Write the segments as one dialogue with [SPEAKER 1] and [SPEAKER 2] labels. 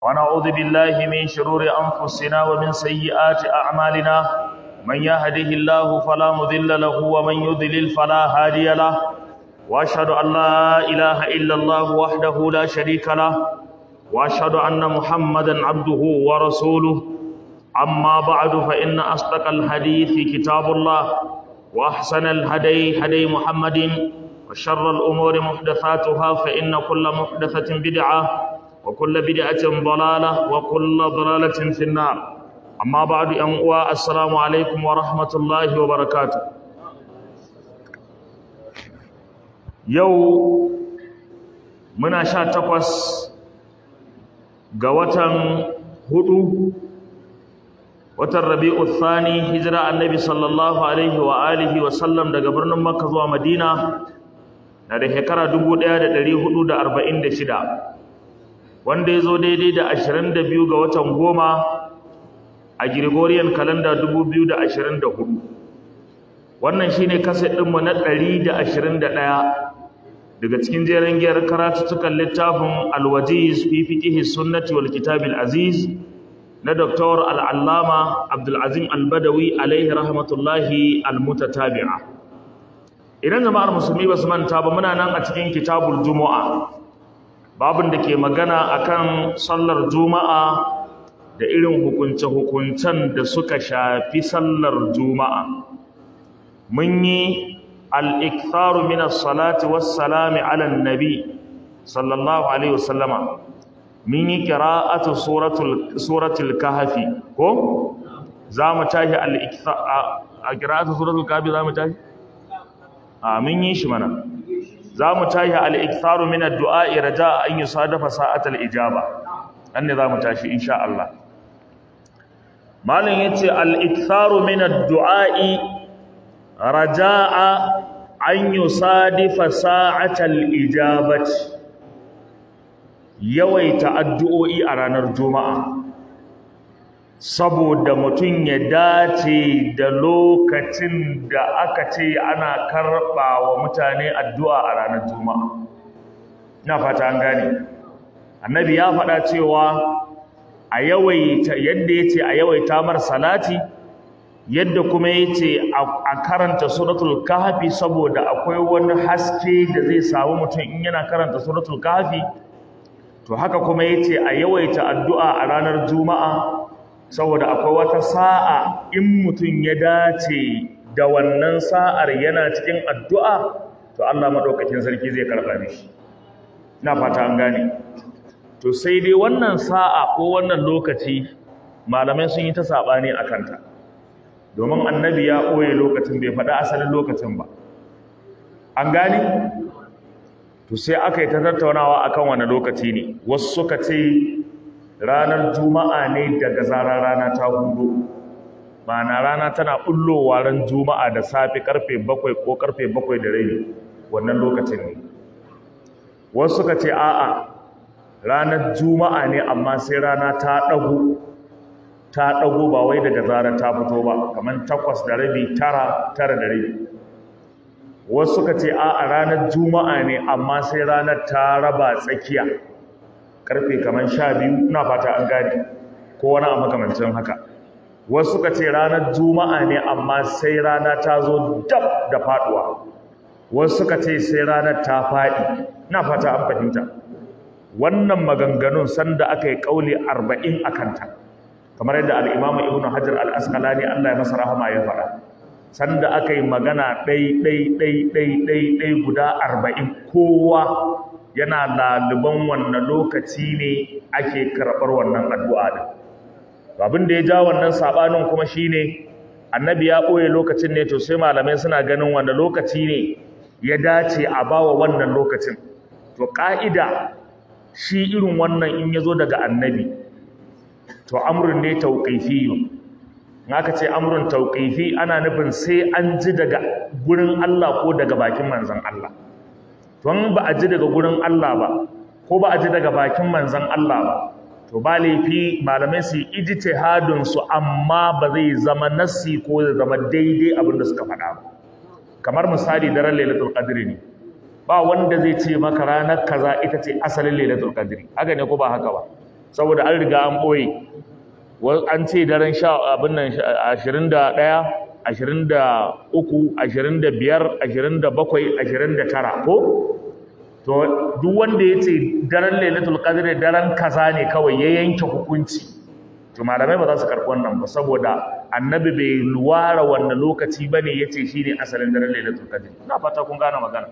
[SPEAKER 1] ونعوذ بالله من شرور أنفسنا ومن سيئات أعمالنا من يهده الله فلا مضل له ومن يضلل فلا هادي له وأشهد أن لا إله إلا الله وحده لا شريك له وأشهد أن محمدا عبده ورسوله أما بعد فإن أصدق الحديث كتاب الله وأحسن الهدي هدي محمد وشر الأمور محدثاتها فإن كل محدثة بدعة وكل بدعة ضلالة وكل ضلالة في النار أما بعد أنواع السلام عليكم ورحمة الله وبركاته يو منا شا تقوس قوة هدو watan rabi'u thani hijira annabi sallallahu alaihi wa alihi wa sallam daga birnin makka zuwa madina na da shekara 1446 wanda ya zo daidai da 22 ga watan goma a gregorian calendar 2024 wannan shine kaset ɗinmu na 121 daga cikin jerin giyar karatuttukan littafin alwajiz fi fiqhi sunnati wal kitabil aziz na Dr. al'allama Abdulazim Albadawi alaihi rahmatullahi almutatabi'a. Idan jama'ar musulmi ba su manta ba muna nan a cikin kitabul Juma'a, babin da ke magana akan sallar Juma'a da irin hukunce-hukuncen da suka shafi sallar Juma'a. Mun yi al'iktaru minas salati wassalami alan nabi sallallahu Alaihi wasallama. min yi kira'atu suratul kahafi ko za mu tashi a kira'atu suratul kahafi za mu tashi a min yi shi mana za mu tashi al'iktaru min addu'a'i raja an yi sadafa sa'atul ijaba an ne za mu tashi insha Allah malin ya ce al'iktaru min addu'a'i raja'a an yi sadifa sa'atul ijabati yawaita addu'o'i a ranar juma'a saboda mutum ya dace da lokacin da aka ce ana karɓa wa mutane addu'a a ranar juma'a na fata an gane annabi ya faɗa cewa a yawaita yadda ya ce a yawaita mar salati yadda kuma ya ce a karanta suratul kahfi saboda akwai wani haske da zai samu mutum in yana karanta suratul kahfi to haka kuma yace a yawaita addu'a a ranar juma'a saboda akwai wata sa'a in mutum ya dace da wannan sa'ar yana cikin addu'a to Allah madaukakin sarki zai karɓa mishi ina fata an gane to sai dai wannan sa'a ko wannan lokaci malamai sun yi ta sabani a kanta domin annabi ya ɓoye lokacin bai faɗi asalin lokacin ba an gane to sai aka yi ta tattaunawa akan wani lokaci ne wasu suka ce ranar juma'a ne daga zarar rana ta hudu ma'ana rana tana bullowa ran juma'a da safe karfe bakwai ko karfe bakwai da rabi wannan lokacin ne wasu suka ce a'a ranar juma'a ne amma sai rana ta ɗago ta ɗago ba wai daga zarar ta fito ba kamar takwas da rabi tara tara da rabi wasu suka ce a a ranar juma'a ne amma sai ranar ta raba tsakiya karfe kamar sha biyu ina fata an gane ko wani a makamancin haka wasu suka ce ranar juma'a ne amma sai rana ta zo dab da faduwa wasu suka ce sai ranar ta faɗi ina fata an fahimta wannan maganganun sanda aka yi ƙauli arba'in a kanta kamar yadda al'imamu ibnu hajar al-asqalani allah ya masa rahama ya faɗa sanda aka yi magana ɗai-ɗai-ɗai-ɗai guda arba'in kowa yana laluban wannan lokaci ne ake karɓar wannan addu'a da abin da ya ja wannan saɓanin kuma shi ne annabi ya ɓoye lokacin ne to sai malamai suna ganin wanda lokaci ne ya dace a bawa wannan lokacin to ƙa'ida shi irin wannan in ya zo daga annabi to amurin ne tauƙaifiyun aka ce amrun tauqifi ana nufin sai an ji daga gurin Allah ko daga bakin manzon Allah don ba a ji daga gurin Allah ba ko ba a ji daga bakin manzon Allah ba to ba laifi malamai su yi ijtihadin su amma ba zai zama nassi ko zai zama daidai abin da suka faɗa ba kamar misali daren lailatul qadr ne ba wanda zai ce maka ranar kaza ita ce asalin lailatul qadri haka ne ko ba haka ba saboda an riga an ɓoye an ce daren sha abin nan ashirin da ɗaya ashirin da uku ashirin da biyar ashirin da bakwai ashirin da tara ko to duk wanda ya ce daren lailatul qadr daren kaza ne kawai ya yanke hukunci to malamai ba za su karɓi wannan ba saboda annabi bai luwara wannan lokaci ba ne ya ce shi ne asalin daren lailatul qadr ina fata kun gane magana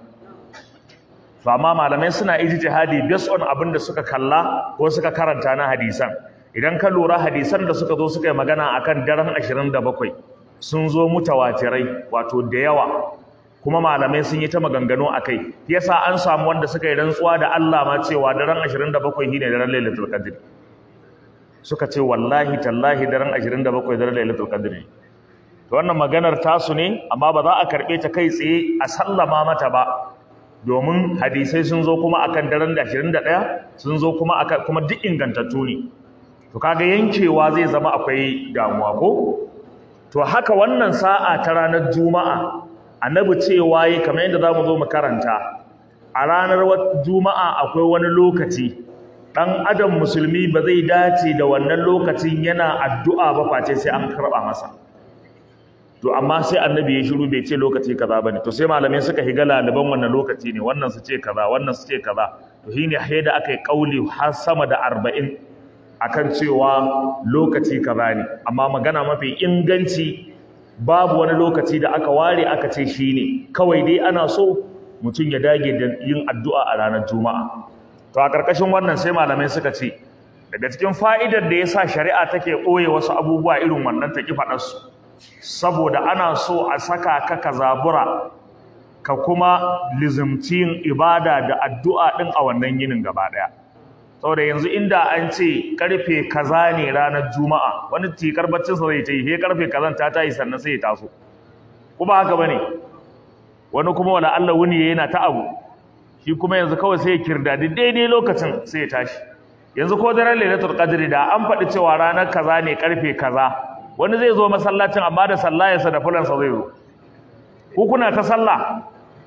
[SPEAKER 1] to amma malamai suna ijtihadi based on abin da suka kalla ko suka karanta na hadisan idan ka lura hadisan da suka zo suka yi magana akan daren 27 sun zo mutawatirai wato da yawa kuma malamai sun yi ta maganganu akai yasa an samu wanda suka yi rantsuwa da Allah ma cewa daren 27 shine daren lailatul qadr suka ce wallahi tallahi daren 27 daren lailatul qadr ne to wannan maganar tasu ne amma ba za a karbe ta kai tsaye a sallama mata ba domin hadisai sun zo kuma akan daren 21 sun zo kuma akan kuma duk ingantattu ne to kaga yankewa zai zama akwai damuwa ko to haka wannan sa'a ta ranar juma'a annabi cewa yi kamar yadda zamu zo mu karanta a ranar juma'a akwai wani lokaci dan adam musulmi ba zai dace da wannan lokacin yana addu'a ba face sai an karba masa to amma sai annabi ya shiru bai ce lokaci kaza bane to sai malamai suka higa laliban wannan lokaci ne wannan su ce kaza wannan su ce kaza to shine da aka yi kauli har sama da 40 akan cewa lokaci kaza ne amma magana mafi inganci babu wani lokaci da aka ware aka ce shine kawai dai ana so mutum ya dage da yin addu'a a ranar juma'a to a karkashin wannan sai malamai suka ce daga cikin fa'idar da yasa shari'a take ɓoye wasu abubuwa irin wannan ta ki faɗar su saboda ana so a saka ka ka zabura ka kuma lizimci yin ibada da addu'a ɗin a wannan yinin gaba ɗaya saboda yanzu inda an ce karfe kaza ne ranar juma'a wani tikar baccinsa zai ta yi he karfe kazan ta tayi sannan sai ya taso kuma haka bane wani kuma wala Allah wuni yana ta abu shi kuma yanzu kawai sai ya kirdadi daidai lokacin sai ya tashi yanzu ko daren lailatul qadri da an faɗi cewa ranar kaza ne karfe kaza wani zai zo masallacin amma da sallayarsa da fulansa zai zo ku kuna ta sallah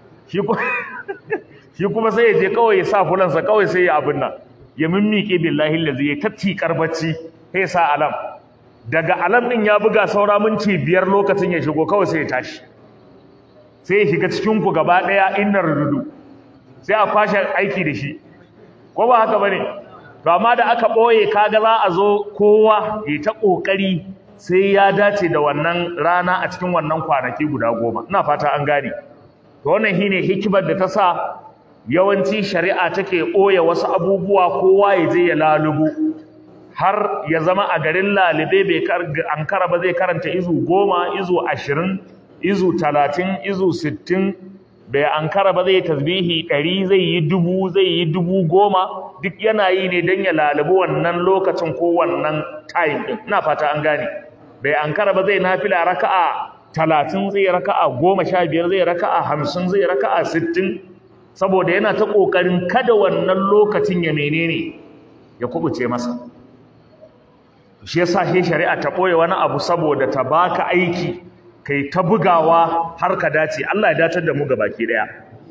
[SPEAKER 1] shi kuma sai ya je kawai ya sa fulansa kawai sai ya abin nan ya mimmike billahi lazi ya tatti karbacci sai sa alam daga alam din ya buga saura minti biyar lokacin ya shigo kawai sai ya tashi sai ya shiga cikin ku gaba daya innar rududu sai a kwashe aiki da shi ko ba haka bane to amma da aka boye kaga za a zo kowa ya ta kokari sai ya dace da wannan rana a cikin wannan kwanaki guda goma ina fata an gane to wannan shine hikimar da ta sa yawanci shari'a take ɓoye wasu abubuwa kowa ya je ya lalubu har ya zama a garin lalibe bai ankara ba zai karanta izu goma izu ashirin izu talatin izu sittin bai ankara ba zai tasbihi ɗari zai yi dubu zai yi dubu goma duk yana yi ne don ya lalubu wannan lokacin ko wannan time ɗin ina fata an gane bai ankara ba zai nafila raka'a talatin zai raka'a goma sha biyar zai raka'a hamsin zai raka'a sittin saboda yana ta ƙoƙarin kada wannan lokacin ya menene ya kubuce masa shi yasa shi shari'a ta ɓoye wani abu saboda ta baka aiki kai ta bugawa har ka dace Allah ya datar da mu baki daya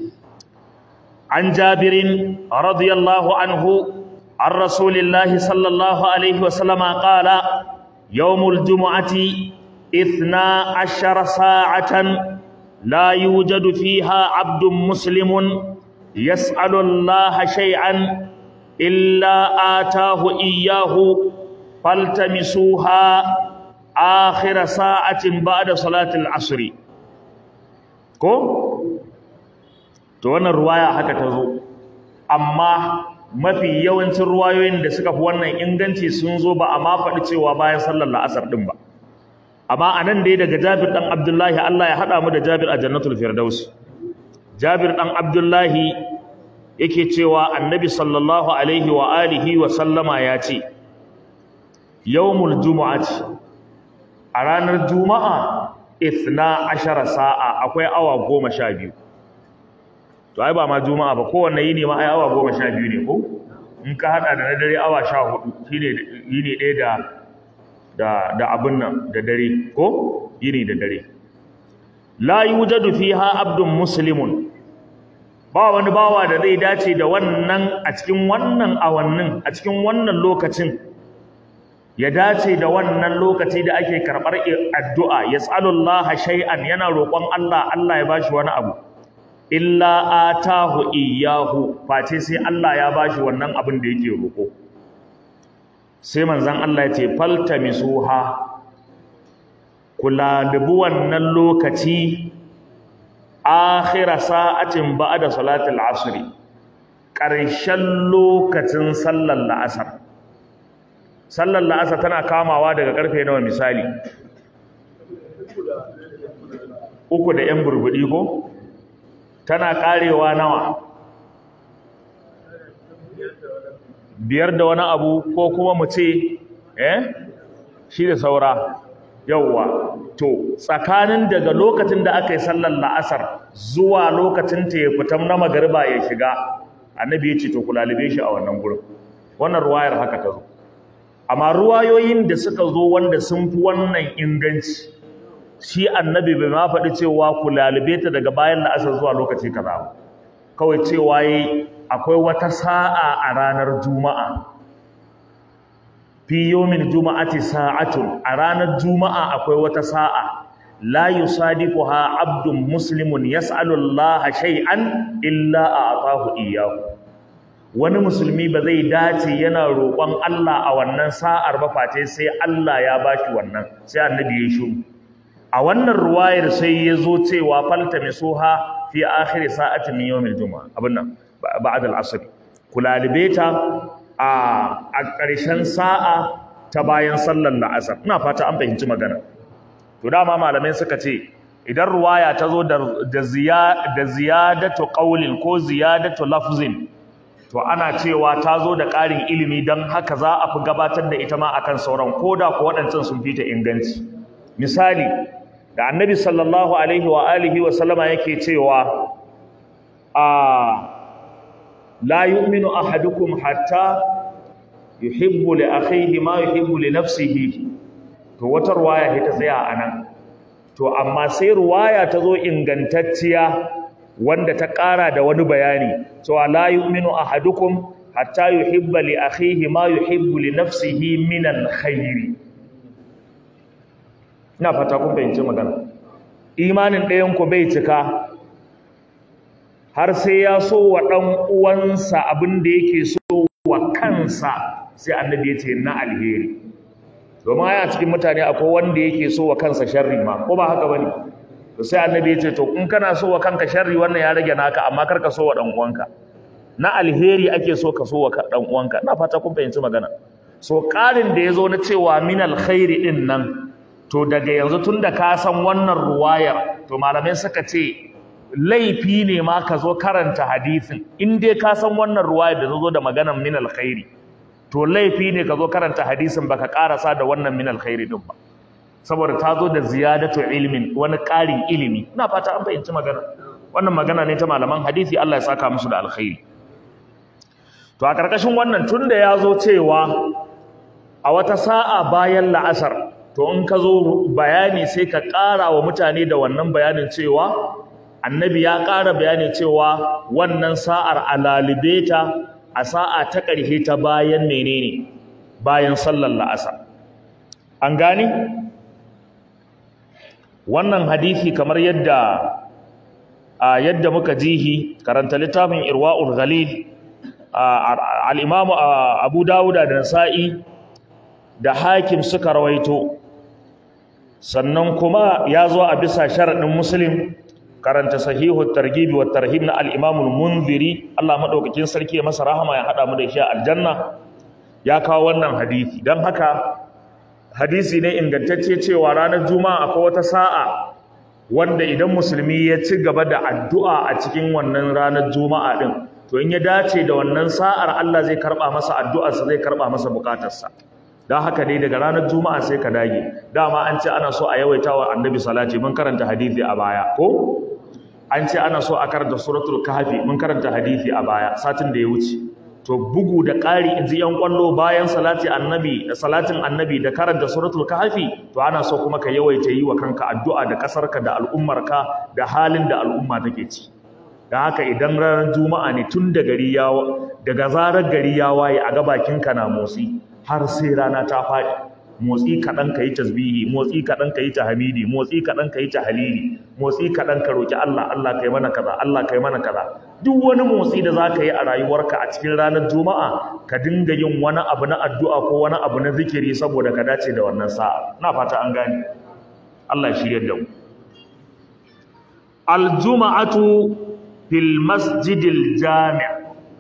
[SPEAKER 1] an jabirin radiyallahu anhu an rasulillahi sallallahu alaihi wasallama qala yawmul jumu'ati ithna ashara sa'atan لا يوجد فيها عبد مسلم يسأل الله شيئا إلا آتاه إياه فالتمسوها آخر ساعة بعد صلاة العصر ko to wannan ruwaya haka ta zo amma mafi yawancin ruwayoyin da suka fi wannan inganci sun zo ba a ma faɗi cewa bayan sallar la'asar ɗin ba amma anan dai daga Jabir dan Abdullahi Allah ya hada mu da Jabir a Jannatul Firdaus Jabir dan Abdullahi yake cewa Annabi sallallahu alaihi wa alihi wa sallama ya ce Yawmul Jumu'ati a ranar Juma'a ithna ashara sa'a akwai awa goma sha biyu to ai ba ma Juma'a ba kowanne yini ma ai awa goma sha biyu ne ko in ka hada da na dare awa sha hudu shine yini ɗaya da da da abin nan da dare ko yini da dare la yujadu fiha abdun muslimun ba wani bawa da zai dace da wannan a cikin wannan awannin a cikin wannan lokacin ya dace da wannan lokaci da ake karɓar addu'a ya tsalullaha shay'an yana roƙon Allah Allah ya bashi wani abu illa atahu iyahu face sai Allah ya bashi wannan abin da yake roƙo sai manzon Allah ya ce faltamisuha kula dubu wannan lokaci akhira sa'atin ba'da salatul asr ƙarshen lokacin sallar la'asar sallar la'asar tana kamawa daga karfe nawa misali uku da yan burbudi ko tana karewa nawa biyar da wani abu ko kuma mu ce eh shi da saura yauwa to tsakanin daga lokacin da aka yi sallar la'asar zuwa lokacin ta ya fita na magariba ya shiga annabi ya ce to ku lalube shi a wannan gurin wannan ruwayar haka ta zo amma ruwayoyin da suka zo wanda sun fi wannan inganci shi annabi bai ma faɗi cewa ku lalube ta daga bayan la'asar zuwa lokaci kaza ba kawai cewa yi akwai wata sa'a a ranar juma'a fi yomin juma'ati sa'atun a ranar juma'a akwai wata sa'a la yusadiquha abdun muslimun yas'alu Allah shay'an illa a'tahu iyyahu wani musulmi ba zai dace yana roƙon Allah a wannan sa'ar ba face sai Allah ya bashi wannan sai annabi ya shiru a wannan ruwayar sai ya zo cewa falta misuha fi akhir sa'atin min yawmil juma'a abin nan ba'da al-asr kulalibe ta a a ƙarshen sa'a ta bayan sallar la'asar ina fata an fahimci magana to dama malamai suka ce idan ruwaya ta zo da da ziyadatu qawlin ko ziyadatu lafzin to ana cewa ta zo da ƙarin ilimi don haka za a fi gabatar da ita ma akan sauran ko da ku waɗancan sun fita inganci misali da annabi sallallahu alaihi wa alihi wa sallama yake cewa a la yu'minu ahadukum hatta yuhibbu li akhihi ma yuhibbu li nafsihi to wata ruwaya ita tsaya anan to amma sai ruwaya ta zo ingantacciya wanda ta ƙara da wani bayani cewa la yu'minu ahadukum hatta yuhibba li akhihi ma yuhibbu li nafsihi min alkhair ina fata kun fahimci magana imanin ɗayan ku bai cika har sai ya so wa ɗan uwansa abin da yake so wa kansa sai annabi ya ce na alheri domin aya cikin mutane akwai wanda yake so wa kansa sharri ma ko ba haka bane to sai annabi ya ce to in kana so wa kanka sharri wannan ya rage naka amma kar ka so wa dan uwanka na alheri ake so ka so wa dan uwanka ina fata kun fahimci magana so ƙarin da yazo na cewa min alkhairi din nan to daga yanzu tunda ka san wannan ruwayar to malamai suka ce laifi ne ma ka zo karanta hadisin in dai ka san wannan ruwayar da zo da maganar min alkhairi to laifi ne ka zo karanta hadisin baka karasa da wannan min alkhairi din ba saboda ta zo da ziyadatu ilmin wani ƙarin ilimi ina fata an fahimci magana wannan magana ne ta malaman hadisi Allah ya saka musu da alkhairi to a karkashin wannan tunda ya zo cewa a wata sa'a bayan la'asar to in ka zo bayani sai ka ƙara wa mutane da wannan bayanin cewa annabi ya ƙara bayani cewa wannan sa'ar alalibeta a sa'a ta ƙarshe ta bayan menene bayan sallar la'asar an gani wannan hadisi kamar yadda a yadda muka jihi karanta littafin irwa'ul ghalil al-imam abu dawuda da nasa'i da hakim suka rawaito sannan kuma ya zo a bisa sharaɗin muslim karanta sahihu targibi wa tarhib na al-imam al-munziri Allah madaukakin sarki ya masa rahama ya hada mu da shi a aljanna ya kawo wannan hadisi dan haka hadisi ne ingantacce cewa ranar juma'a akwai wata sa'a wanda idan musulmi ya ci gaba da addu'a a cikin wannan ranar juma'a din to in ya dace da wannan sa'ar Allah zai karba masa addu'arsa zai karba masa bukatarsa dan haka dai daga ranar juma'a sai ka dage dama an ce ana so a yawaita wa annabi salati mun karanta hadisi a baya ko an ce ana so a karanta suratul kahfi mun karanta hadisi a baya satin da ya wuce to bugu da ƙari in ji yan kwallo bayan salati annabi da salatin annabi da karanta suratul kahfi to ana so kuma ka yawaita yi wa kanka addu'a da ƙasarka da al'ummarka da halin da al'umma take ci da haka idan ranar juma'a ne tun da gari ya daga zarar gari ya waye a ga bakinka na motsi har sai rana ta faɗi motsi kaɗan ka yi tasbihi motsi kaɗan ka yi tahmidi motsi kaɗan ka yi tahlili motsi kaɗan ka roki Allah Allah kai mana kaza Allah kai mana kaza duk wani motsi da za ka yi a rayuwarka a cikin ranar juma'a ka dinga yin wani abu na addu'a ko wani abu na zikiri saboda ka dace da wannan sa'a na fata an gane Allah ya shirye da mu aljuma'atu fil masjidil jami'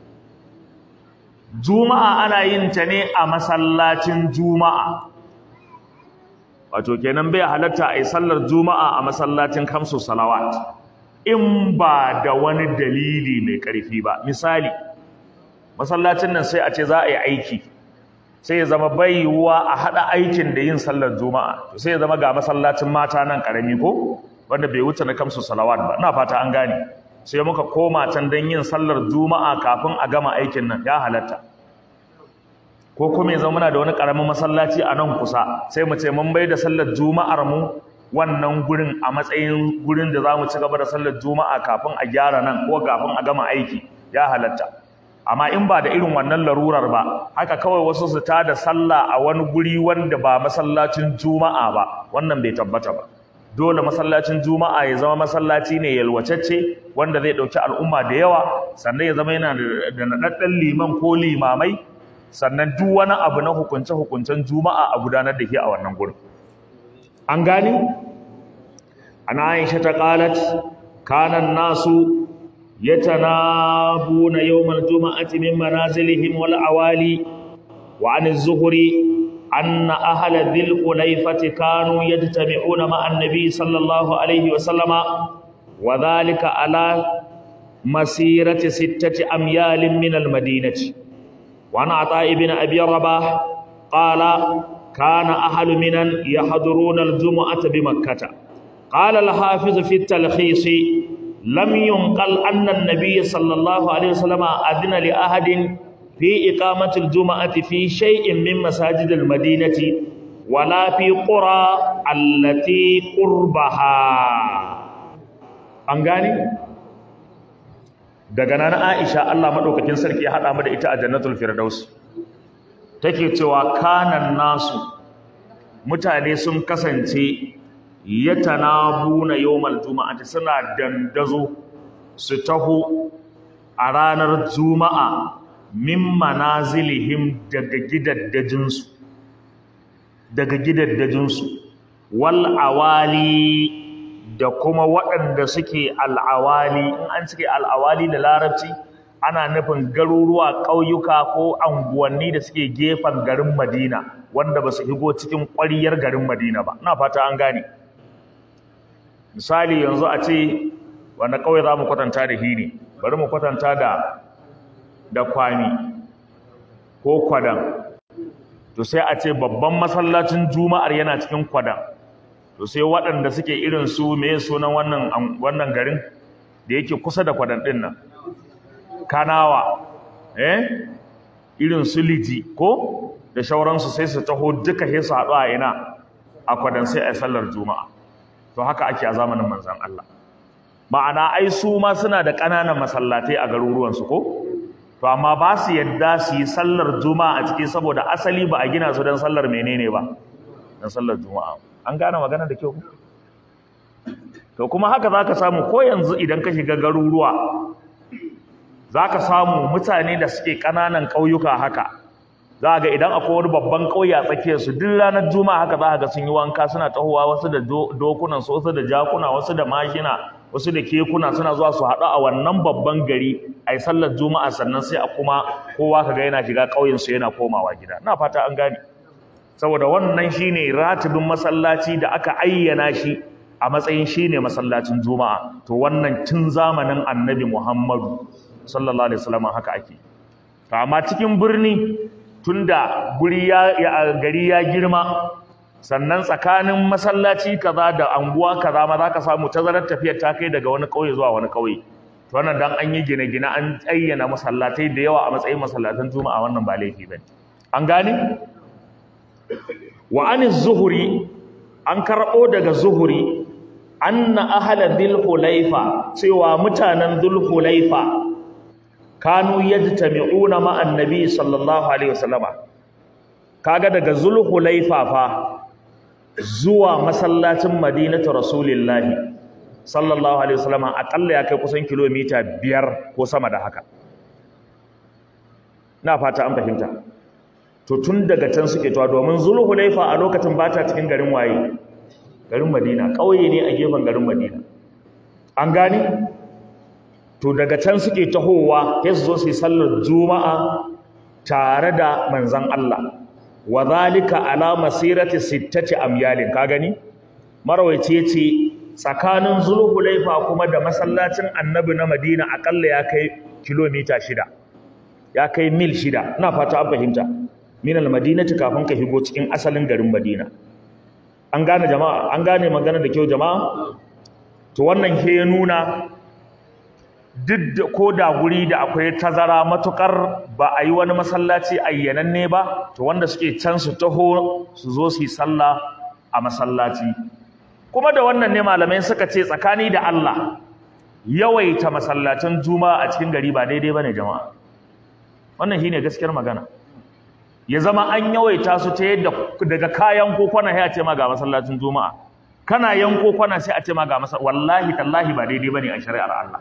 [SPEAKER 1] juma'a ana yin ta ne a masallacin juma'a wato kenan bai halatta a yi sallar juma'a a masallacin kamsu salawat in ba da wani dalili mai ƙarfi ba misali masallacin nan sai a ce za a yi aiki sai ya zama bai yiwuwa a haɗa aikin da yin sallar juma'a to sai ya zama ga masallacin mata nan ƙarami ko wanda bai wuce na kamsu salawat ba ina fata an gane sai muka koma can don yin sallar juma'a kafin a gama aikin nan ya halatta ko kuma yanzu muna da wani ƙaramin masallaci a nan kusa sai mu ce mun bai da sallar juma'ar mu wannan gurin a matsayin gurin da za mu ci gaba da sallar juma'a kafin a gyara nan ko kafin a gama aiki ya halatta amma in ba da irin wannan larurar ba haka kawai wasu su ta da sallah a wani guri wanda ba masallacin juma'a ba wannan bai tabbata ba dole masallacin juma'a ya zama masallaci ne yalwacecce wanda zai ɗauki al'umma da yawa sannan ya zama yana da naɗaɗɗen liman ko limamai sannan duk wani abu na hukunce-hukuncen juma'a a gudanar da ke a wannan gurin an gani ana aisha ta qalat kana nasu yatanabuna yawmal juma'ati min manazilihim wal awali wa an az-zuhri anna ahla dhil qulayfati kanu yajtami'una ma'a an-nabi sallallahu alayhi wa sallama wa dhalika ala masirati sittati amyalin min al-madinati وعن عطاء بن أبي رباح قال كان أهل منن يحضرون الجمعة بمكة قال الحافظ في التلخيص لم ينقل أن النبي صلى الله عليه وسلم أذن لأحد في إقامة الجمعة في شيء من مساجد المدينة ولا في قرى التي قربها أنغاني daga nan Aisha Allah madaukakin sarki ya hada mu da ita a Jannatul Firdaus take cewa kanan nasu mutane sun kasance yatanabuna yawmal juma'ati suna dandazo su taho a ranar juma'a min manazilihim daga gidaddajinsu daga gidaddajinsu wal awali da kuma waɗanda suke al'awali in an suke al'awali da larabci ana nufin garuruwa ƙauyuka ko anguwanni da suke gefen garin madina wanda ba su higo cikin ƙwariyar garin madina ba na fata an gane misali yanzu a ce wanda ƙauye za mu kwatanta da hini bari mu kwatanta da da kwami ko kwadan to sai a ce babban masallacin juma'ar yana cikin kwadan to sai waɗanda suke irin su me sunan wannan wannan garin da yake kusa da kwadan ɗin nan kanawa eh irin su liji ko da shauransu sai su taho duka sai su haɗu a ina a kwadan sai a sallar juma'a to haka ake a zamanin manzon Allah ma'ana ai su ma suna da ƙananan masallatai a garuruwansu ko to amma ba su yadda su yi sallar juma'a a ciki saboda asali ba a gina su don sallar menene ba don sallar juma'a an gane magana da kyau to kuma haka za ka samu ko yanzu idan ka shiga garuruwa za ka samu mutane da suke ƙananan ƙauyuka haka za ga idan akwai wani babban ƙauye a tsakiyarsu duk ranar juma'a haka za ga sun yi wanka suna tahowa wasu da dokunan su wasu da jakuna wasu da mashina wasu da kekuna suna zuwa su haɗu a wannan babban gari a yi sallar juma'a sannan sai a kuma kowa ka ga yana shiga ƙauyensu yana komawa gida na fata an gane saboda wannan shine ratibin masallaci da aka ayyana shi a matsayin shine masallacin juma'a to wannan tun zamanin annabi muhammadu sallallahu alaihi wasallam haka ake to amma cikin birni tunda guri ya gari ya girma sannan tsakanin masallaci kaza da anguwa kaza ma zaka samu tazarar tafiyar ta kai daga wani kauye zuwa wani kauye to wannan dan an yi gine-gine an ayyana masallatai da yawa a matsayin masallatan juma'a wannan ba laifi bane an gane wa an zuhuri an karɓo daga zuhuri anna ahla dhil hulaifa cewa mutanen dhul hulaifa kanu yajtami'una ma'an nabi sallallahu alaihi wasallama kaga daga dhul hulaifa fa zuwa masallacin madinatu rasulillahi sallallahu alaihi wasallama akalla ya kai kusan kilomita biyar ko sama da haka na fata an fahimta to tun daga can suke tuwa domin zulhulaifa a lokacin ba ta cikin garin waye garin madina ƙauye ne a gefen garin madina an gani to daga can suke tahowa sai su zo su yi sallar juma'a tare da manzan Allah wa zalika ala masirati sittati amyalin ka gani marawaici yace tsakanin zulhulaifa kuma da masallacin annabi na madina akalla ya kai kilomita shida ya kai mil shida ina fata an fahimta min almadinati kafin ka shigo cikin asalin garin madina an gane jama'a an gane magana da kyau jama'a to wannan ke ya nuna duk da ko da guri da akwai tazara matukar ba a yi wani masallaci ayyananne ba to wanda suke can su taho su zo su yi sallah a masallaci kuma da wannan ne malamai suka ce tsakani da Allah yawaita masallacin juma'a a cikin gari ba daidai bane jama'a wannan shine gaskiyar magana ya zama an yawaita su ta yadda daga kayan kokona sai a ce ma ga masallacin juma'a kana yanko kwana sai a ce ma ga masa wallahi tallahi ba daidai bane a shari'ar Allah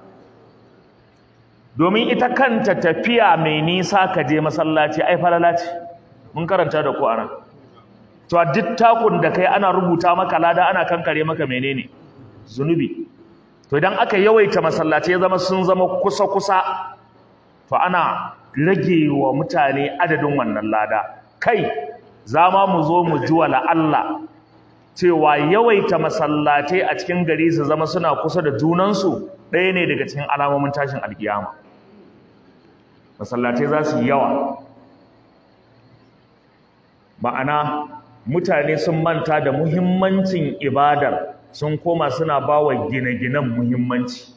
[SPEAKER 1] domin ita kanta tafiya mai nisa ka je masallaci ai falala ce mun karanta da ku ana to a duk takun da kai ana rubuta maka lada ana kankare maka menene zunubi to idan aka yawaita masallaci ya zama sun zama kusa kusa to ana rage wa mutane adadin wannan lada kai za ma mu zo mu ji wala Allah cewa yawaita masallatai a cikin gari su zama suna kusa da junansu ɗaya ne daga cikin alamomin tashin alkiyama masallatai za su yi yawa ma'ana mutane sun manta da muhimmancin ibadar sun koma suna ba wa gine-ginen muhimmanci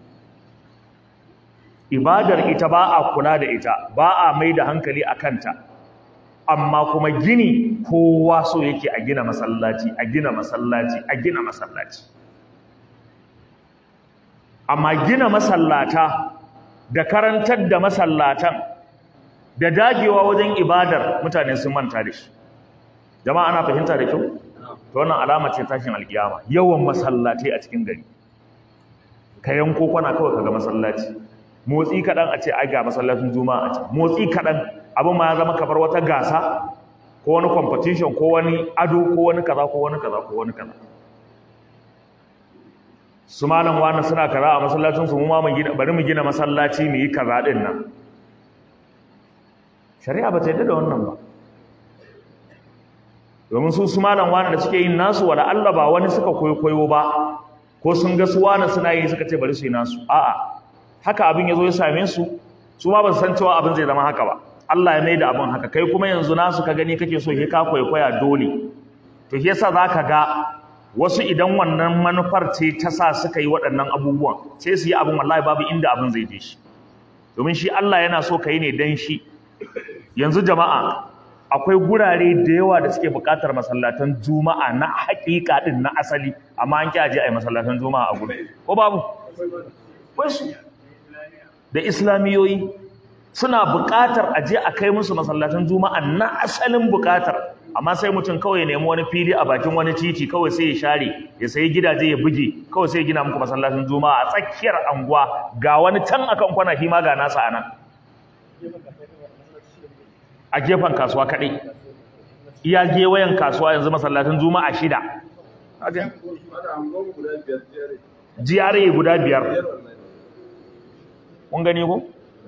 [SPEAKER 1] ibadar ita ba a kula da ita ba a mai da hankali a kanta amma kuma gini kowa so yake a gina masallaci a gina masallaci a gina masallaci amma gina masallata da karantar da masallatan da dagewa wajen ibadar mutane sun manta da shi jama'a ana fahimta da kyau to wannan alama ce tashin alkiyama yawan masallatai a cikin gari ka yanko kwana kawai kaga masallaci motsi kaɗan a ce ai ga masallacin juma'a a can motsi kaɗan abin ma ya zama kamar wata gasa ko wani competition ko wani ado ko wani kaza ko wani kaza ko wani kaza su malam wani suna kaza a masallacin su mu ma bari mu gina masallaci mu yi kaza din nan shari'a ba ta yadda da wannan ba domin su su malam wani da suke yin nasu wala Allah ba wani suka koyo ba ko sun ga su wani suna yi suka ce bari su yi nasu a'a haka abin ya zo ya same su su ma ba su san cewa abin zai zama haka ba Allah ya mai da abin haka kai kuma yanzu nasu ka gani kake so he ka kwaikwaya dole to shi yasa zaka ga wasu idan wannan manufar ce ta sa suka yi waɗannan abubuwan sai su yi abin wallahi babu inda abin zai je shi domin shi Allah yana so ka yi ne dan shi yanzu jama'a akwai gurare da yawa da suke buƙatar masallatan juma'a na haƙiƙa din na asali amma an kyaje a yi masallatan juma'a a gudu ko babu wasu da islamiyoyi suna buƙatar a je a kai musu masallatan juma'a na asalin buƙatar amma sai mutum kawai ya nemi wani fili a bakin wani titi kawai sai ya share ya sayi gidaje ya buge kawai sai ya gina muku masallacin juma'a a tsakiyar anguwa ga wani can akan kwana shi ma ga nasa a nan a gefen kasuwa kaɗai iya gewayen kasuwa yanzu masallacin juma'a shida GRA guda biyar kun gani ko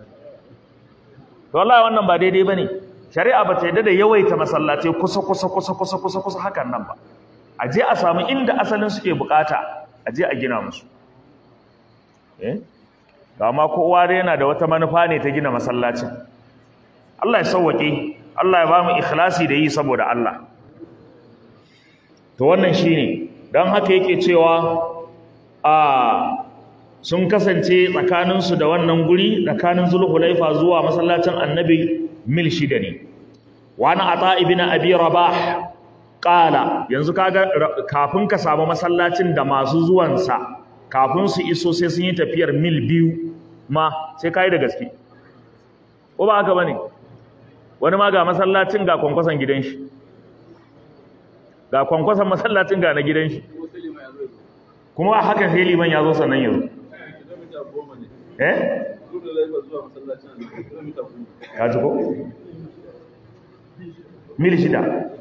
[SPEAKER 1] to wallahi wannan ba daidai bane shari'a ba ta yadda da yawaita masallatai kusa kusa kusa kusa kusa kusa hakan nan ba a je a samu inda asalin suke bukata a je a gina musu eh ga ma kowa dai yana da wata manufa ne ta gina masallacin Allah ya sauwake Allah ya ba mu ikhlasi da yi saboda Allah to wannan shine dan haka yake cewa a sun kasance tsakaninsu da wannan guri tsakanin zulhulaifa zuwa masallacin annabi mil shida ne wani ata ibn abi rabah ƙala yanzu kaga kafin ka samu masallacin da masu zuwansa kafin su iso sai sun yi tafiyar mil biyu ma sai ka yi da gaske ko ba haka ba ne wani ma ga masallacin ga kwankwason gidan shi ga kwankwason masallacin ga na gidan shi kuma haka sai liman ya zo sannan yanzu eh ka ji ko mil shida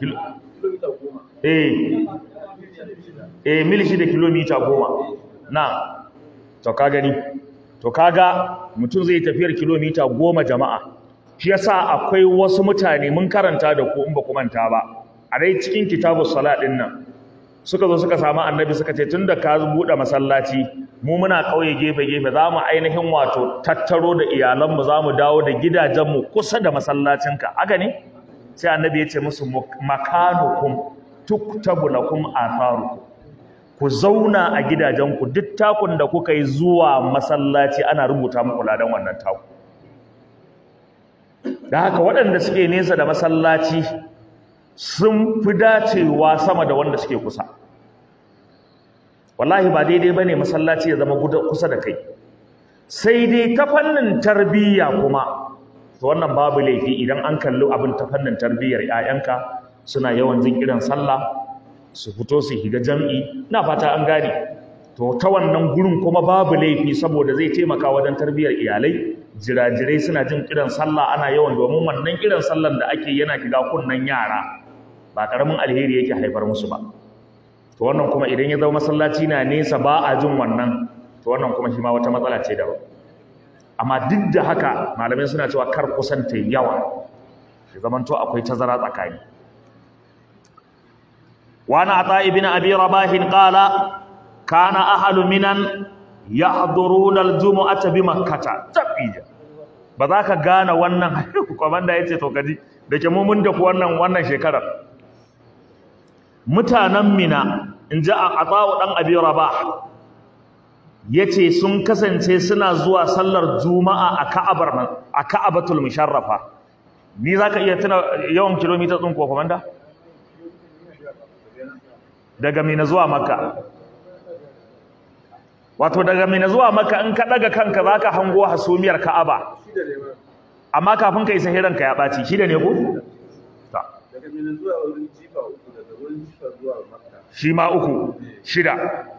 [SPEAKER 1] eh eh mil shida kilomita goma na to ka gani to kaga mutum zai tafiyar kilomita goma jama'a shi yasa akwai wasu mutane mun karanta da ku in ba ku manta ba a dai cikin kitabus salat din nan suka zo suka samu annabi suka ce tunda ka buɗe masallaci mu muna ƙauye gefe gefe za mu ainihin wato tattaro da iyalanmu za mu dawo da gidajenmu kusa da masallacinka haka ne sai annabi ya ce musu makanukum tuktabu lakum atharukum ku zauna a gidajenku duk takun da kuka yi zuwa masallaci ana rubuta muku ladan wannan taku da haka waɗanda suke nesa da masallaci sun fi dacewa sama da wanda suke kusa wallahi ba daidai ba ne masallaci ya zama kusa da kai sai dai ta fannin tarbiyya kuma to wannan babu laifi idan an kalli abin ta fannin tarbiyyar 'ya'yanka suna yawan jin kiran sallah su fito su higa jam'i na fata an gane to ta wannan gurin kuma babu laifi saboda zai taimaka wajen tarbiyyar iyalai jirajirai suna jin kiran sallah ana yawan domin wannan kiran sallan da ake yana shiga kunnen yara ba karamin alheri yake haifar musu ba to wannan kuma idan ya zama masallaci na nesa ba a jin wannan to wannan kuma shi ma wata matsala ce daban amma duk da haka malamai suna cewa kar kusanta yawa ya zamanto akwai tazara tsakani وعن عطاء بن أبي رباح قال كان أهل منن يحضرون الجمعة بمكة تبيجا بذاك غانا wannan komanda yace to kaji dake mu mun da wannan wannan shekarar mutanen Mina inji Ata'u dan Abi Rabah yace sun kasance suna zuwa sallar Juma'a a Ka'abar nan a Ka'abatul Musharrafa ni zaka iya tuna yawan kilomita tsin ko komanda daga mina zuwa makka wato daga mina zuwa makka in ka daga kanka zaka hango hasumiyar ka'aba amma kafin ka isa hiranka ya baci shida ne ko ta
[SPEAKER 2] daga mina zuwa wurin jifa uku daga wurin jifa zuwa makka
[SPEAKER 1] shi ma uku shida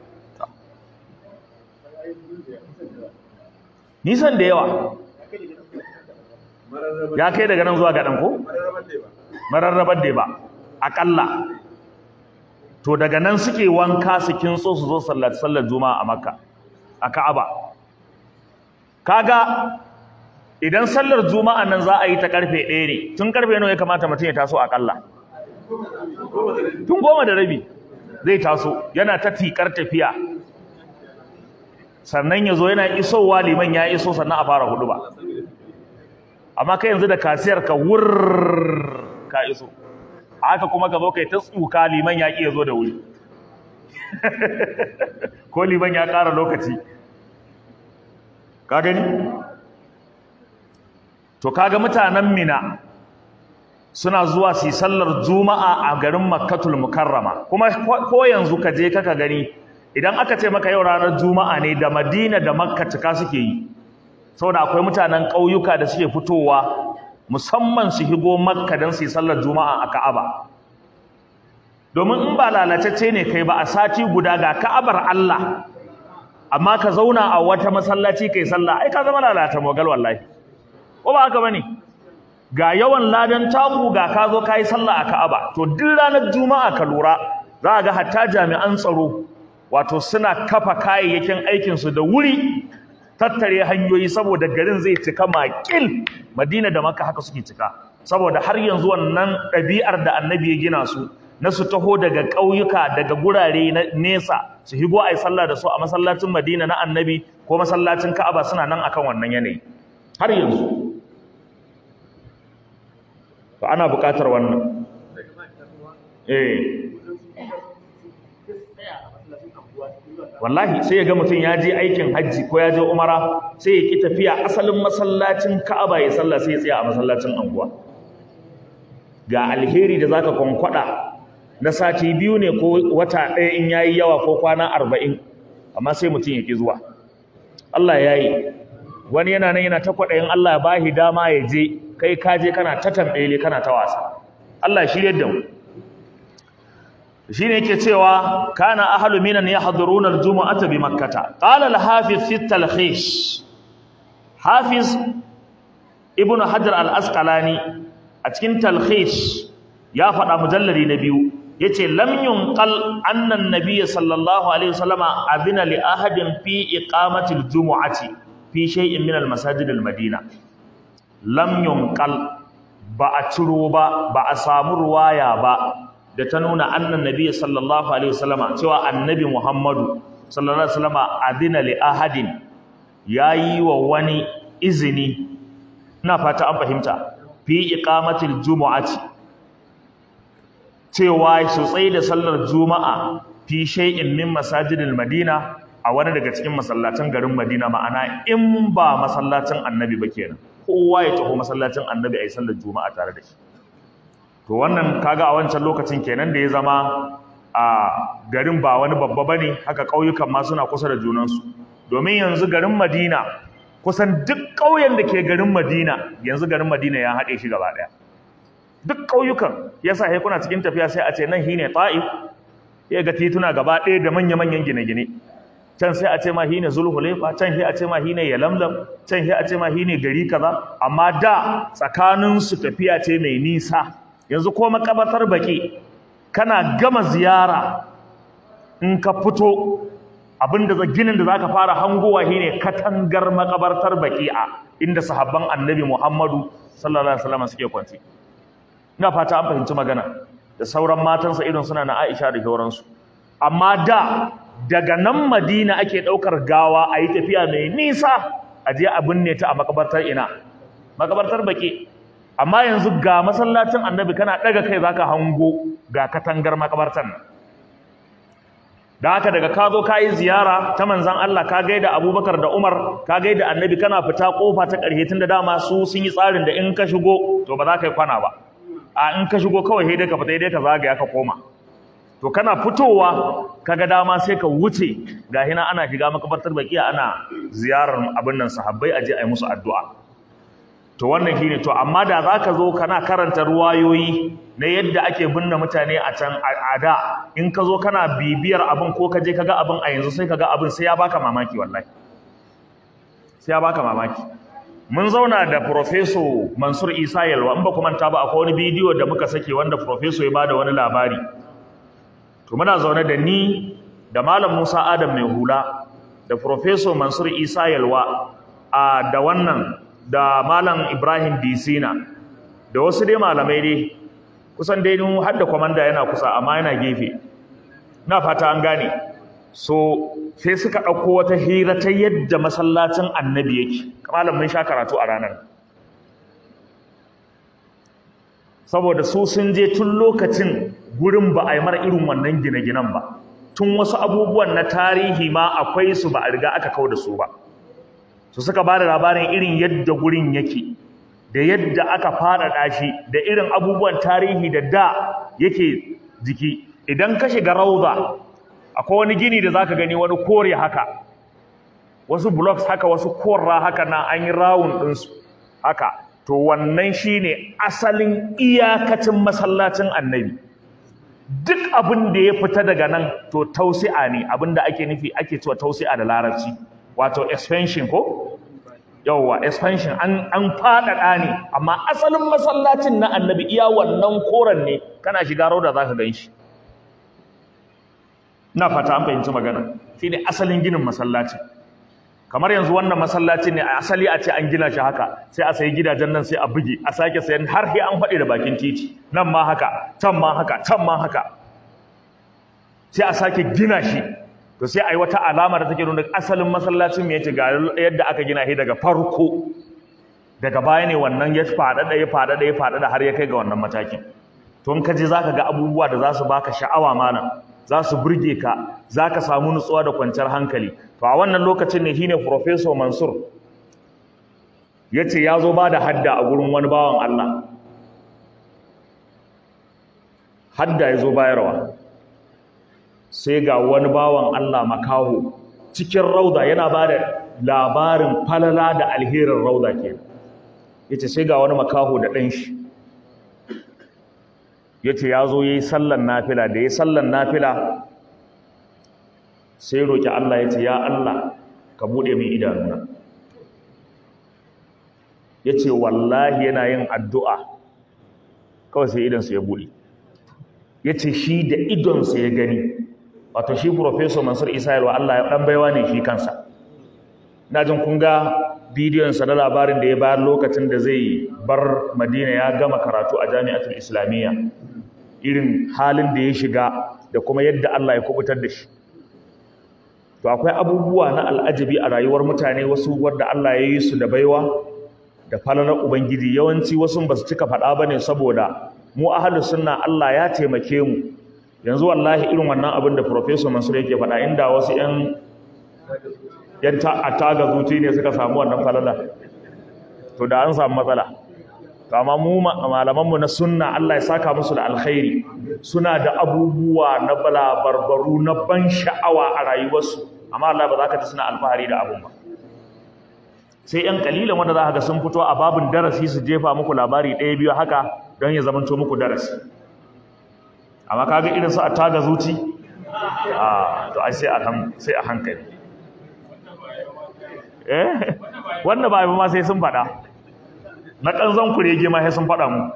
[SPEAKER 1] nisan da yawa
[SPEAKER 2] mararraban
[SPEAKER 1] ya kai daga nan zuwa gadan ko
[SPEAKER 2] mararraban ne ba
[SPEAKER 1] mararrabar da ba akalla to daga nan suke wanka su kintso su zo sallar sallar juma'a a makka a ka'aba kaga idan sallar juma'a nan za a yi ta karfe ɗaya ne tun karfe nawa ya kamata mutum ya taso akalla tun goma da rabi zai taso yana ta tikar tafiya sannan ya zo yana isowa liman ya iso sannan a fara hudu ba amma kai yanzu da kasiyar ka wurr ka iso haka kuma ka zo kai ta tsuka liman ya ya zo da wuri ko liman ya ƙara lokaci ka gani to kaga mutanen mina suna zuwa su yi sallar juma'a a garin makkatul mukarrama kuma ko yanzu ka je kaka gani idan aka ce maka yau ranar juma'a ne da madina da makka cika suke yi saboda akwai mutanen ƙauyuka da suke fitowa musamman su higo makka don su yi sallar juma'a a ka'aba domin in ba lalatacce ne kai ba a sati guda ga ka'abar Allah amma ka zauna a wata masallaci kai sallah ai ka zama lalata mogal wallahi ko ba haka bane ga yawan ladan taku ga ka zo kai sallah a ka'aba to duk ranar juma'a ka lura za ga hatta jami'an tsaro wato suna kafa kayayyakin aikinsu da wuri tattare hanyoyi saboda garin zai cika makil madina da maka haka suke cika saboda har yanzu wannan ɗabi'ar da annabi ya gina su na su taho daga ƙauyuka daga gurare na nesa su higo a yi sallah da su a masallacin madina na annabi ko masallacin ka'aba suna nan akan wannan yanayi har yanzu to ana buƙatar wannan eh wallahi sai ya ga mutum ya je aikin hajji ko ya je umara sai ya ki tafiya asalin masallacin ka'aba ya sallah sai ya tsaya a masallacin anguwa ga alheri da zaka kwankwada na sati biyu ne ko wata ɗaya in yayi yawa ko kwana arba'in amma sai mutum ya ƙi zuwa Allah ya yi wani yana nan yana ta kwaɗayin Allah ya bahi dama ya je kai ka je kana ta tambaye kana ta wasa Allah ya shirye da mu shine yake cewa kana ahlu minan yahduruna aljum'ata bi makkah qala al-hafiz fi talkhis hafiz ibn hajar al-asqalani a cikin talkhis ya faɗa mujallari na biyu yace lam yunqal anna an-nabiy sallallahu alaihi wasallama adina li ahadin fi iqamati al-jum'ati fi shay'in min al-masajid al-madina lam yunqal ba a ciro ba ba a samu ruwaya ba da ta nuna annan nabi sallallahu alaihi wasallama cewa annabi muhammadu sallallahu alaihi wasallama adina li ahadin yayi wa wani izini ina fata an fahimta fi iqamatil jumu'ati cewa su tsaye da sallar juma'a fi shay'in min masajidil madina a wani daga cikin masallacin garin madina ma'ana in ba masallacin annabi ba kenan kowa ya taho masallacin annabi ayi sallar juma'a tare da shi to wannan kaga a wancan lokacin kenan da ya zama a garin ba wani babba bane haka ƙauyukan ma suna kusa da junansu domin yanzu garin Madina kusan duk ƙauyen da ke garin Madina yanzu garin Madina ya haɗe shi gaba ɗaya duk ƙauyukan yasa sai kuna cikin tafiya sai a ce nan shine Ta'if ya ga tituna gaba ɗaya da manya-manyan gine-gine can sai a ce ma shine Zulhulaifa can sai a ce ma shine Yalamlam can sai a ce ma shine gari kaza amma da tsakanin su tafiya ce mai nisa yanzu ko makabartar baki kana gama ziyara in ka fito abinda za ginin da zaka fara hangowa shine katangar makabartar baki'a inda sahabban annabi Muhammadu sallallahu alaihi wasallam suke kwanci ina fata an fahimci magana da sauran matansa irin suna na Aisha da sauransu amma da daga nan Madina ake daukar gawa a yi tafiya mai nisa a je a binne ta a makabartar ina makabartar baki amma yanzu ga masallacin annabi kana daga kai zaka hango ga katangar makabartan da haka daga ka zo ka yi ziyara ta manzan Allah ka gaida Abubakar da Umar ka gaida annabi kana fita kofa ta ƙarshe tun da dama su sun yi tsarin da in ka shigo to ba za ka yi kwana ba a in ka shigo kawai sai dai ka fita dai ka zagaya ka koma to kana fitowa kaga dama sai ka wuce ga hina ana shiga makabartar bakiya ana ziyarar abin nan sahabbai aje a yi musu addu'a to wannan shine to amma da zaka zo kana karanta ruwayoyi na yadda ake binne mutane a can a da in ka zo kana bibiyar abin ko ka je kaga abin a yanzu sai kaga abin sai ya baka mamaki wallahi sai ya baka mamaki mun zauna da professor Mansur Isa Yalwa in ba ku manta ba akwai wani bidiyo da muka sake wanda professor ya bada wani labari to muna zaune da ni da malam Musa Adam mai hula da professor Mansur Isa Yalwa a da wannan da malam Ibrahim Disina da wasu dai malamai dai kusan dai mun har da komanda yana kusa amma yana gefe na fata an gane so sai suka ɗauko wata hira ta yadda masallacin annabi yake malam mun sha karatu a ranar saboda su sun je tun lokacin gurin ba a yi mara irin wannan gine-ginen ba tun wasu abubuwan na tarihi ma akwai su ba a riga aka kau da su ba su suka ba da labarin irin yadda gurin yake da yadda aka faɗaɗa shi da irin abubuwan tarihi da da yake jiki idan ka shiga rauza akwai wani gini da zaka gani wani kore haka wasu blocks haka wasu korra haka na an yi rawun ɗinsu haka to wannan shine asalin iyakacin masallacin annabi duk abin da ya fita daga nan to tausi'a ne abin da ake nufi ake cewa tausi'a da larabci wato expansion ko yawwa expansion an an faɗaɗa ne amma asalin masallacin na annabi iya wannan koren ne kana shiga rauda zaka gan shi ina fata an fahimci magana shine asalin ginin masallacin kamar yanzu wannan masallacin ne a asali a ce an gina shi haka sai a sayi gidajen nan sai a buge a sake sayan har sai an faɗi da bakin titi nan ma haka can ma haka can ma haka sai a sake gina shi to sai a yi wata alama da take nuna asalin masallacin mai ga yadda aka gina shi daga farko daga baya ne wannan ya faɗaɗa ya faɗaɗa ya faɗaɗa har ya kai ga wannan matakin to in ka je zaka ga abubuwa da za su baka sha'awa malam za su burge ka za ka samu nutsuwa da kwanciyar hankali to a wannan lokacin ne shine professor Mansur ya ce ya zo ba da hadda a gurin wani bawan Allah hadda ya zo bayarwa sai ga wani bawan Allah makaho cikin rauda yana ba da labarin falala da alherin rauda ke ya ce sai ga wani makaho da ɗan shi ya ce ya zo ya yi sallan nafila da ya yi sallan nafila sai roƙi Allah ya ce ya Allah ka buɗe min idanuna ya ce wallahi yana yin addu'a kawai sai idansa ya buɗe ya ce shi da idonsa ya gani wato shi Profesor Mansur Isa Yalwa Allah ya ɗan baiwa ne shi kansa na jin kun ga bidiyonsa na labarin da ya bayar lokacin da zai bar Madina ya gama karatu a jami'atul Islamiyya irin halin da ya shiga da kuma yadda Allah ya kubutar da shi to akwai abubuwa na al'ajabi a rayuwar mutane wasu wadda Allah ya yi su da baiwa da falalar ubangiji yawanci wasu ba su cika faɗa ba ne saboda mu ahalus sunna Allah ya taimake mu yanzu wallahi irin wannan abin da professor Mansur yake faɗa inda wasu ƴan yan a taga zuci ne suka samu wannan falala to da an samu matsala to amma mu malaman mu na sunna Allah ya saka musu da alkhairi suna da abubuwa na balabarbaru na ban sha'awa a rayuwarsu amma Allah ba za ka ci suna alfahari da abun ba sai ‘yan kalilan wanda za ka ga sun fito a babin darasi su jefa muku labari ɗaya biyu haka don ya zamanto muku darasi amma kaga irin su a taga zuci a to ai sai a hankali eh wanda ba ma sai sun faɗa na ƙanzon kurege ma sai sun faɗa mu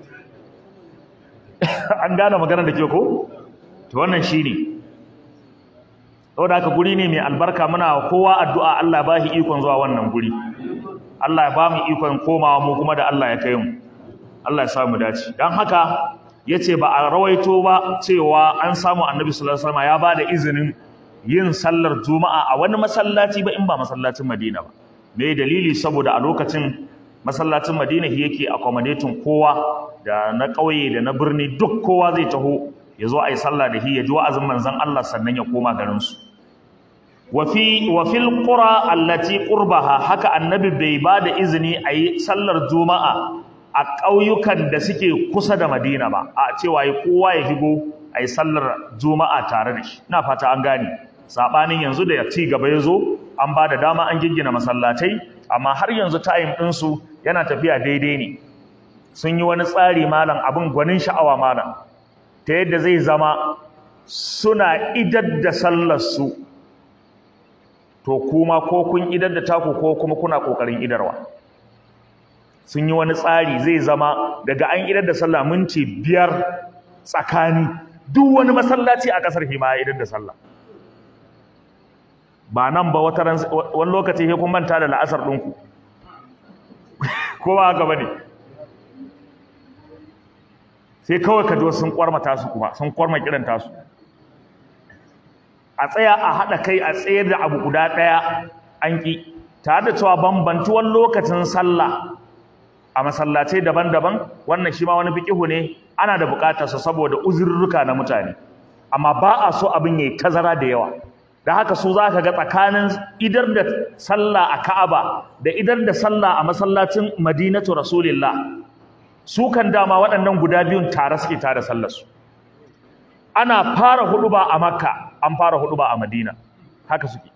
[SPEAKER 1] an gane maganar da ke ko to wannan shine saboda haka guri ne mai albarka muna kowa addu'a Allah ba shi ikon zuwa wannan guri Allah ya ba mu ikon komawa mu kuma da Allah ya kai mu Allah ya sa mu dace dan haka yace ba a rawaito ba cewa an samu Annabi sallallahu alaihi wasallam ya bada izinin yin sallar juma'a a wani masallaci ba in ba masallacin Madina ba me dalili saboda a lokacin masallacin Madina yake accommodating kowa da na ƙauye da na birni duk kowa zai taho ya zo a yi sallah da shi ya ji wa'azin manzan Allah sannan ya koma garinsu wafi wafil qura allati qurbaha haka annabi bai ba da izini a yi sallar juma'a a ƙauyukan da suke kusa da madina ba a cewa ya kowa ya shigo a yi sallar juma'a tare da shi ina fata an gane saɓanin yanzu da ci gaba ya zo an ba da dama an giggina masallatai amma har yanzu tayin ɗinsu yana tafiya daidai ne sun yi wani tsari malam abin gwanin sha'awa malam ta yadda zai zama suna idar da sallarsu to kuma ko kun idar da taku ko kuma kuna kokarin idarwa sun yi wani tsari zai zama daga an idar da sallah minti biyar tsakani duk wani masallaci a kasar hima ya idar da sallah ba nan ba wata wani lokaci sai kun manta da la'asar ɗinku ko ba haka bane sai kawai ka ji sun kwarmata su kuma sun kwarma kiran tasu a tsaya a haɗa kai a tsayar da abu guda ɗaya an ƙi tare da cewa bambantuwar lokacin sallah a masallacai daban-daban wannan shi ma wani fiƙihu ne ana da buƙatar sa saboda uzurruka na mutane amma ba a so abin yayi tazara da yawa da haka su za ka ga tsakanin idar da sallah a Ka'aba da idar da sallah a masallacin Madinatu Rasulillah su kan dama waɗannan guda biyun tare suke tare sallarsu ana fara huduba a makka an fara huduba a madina haka suke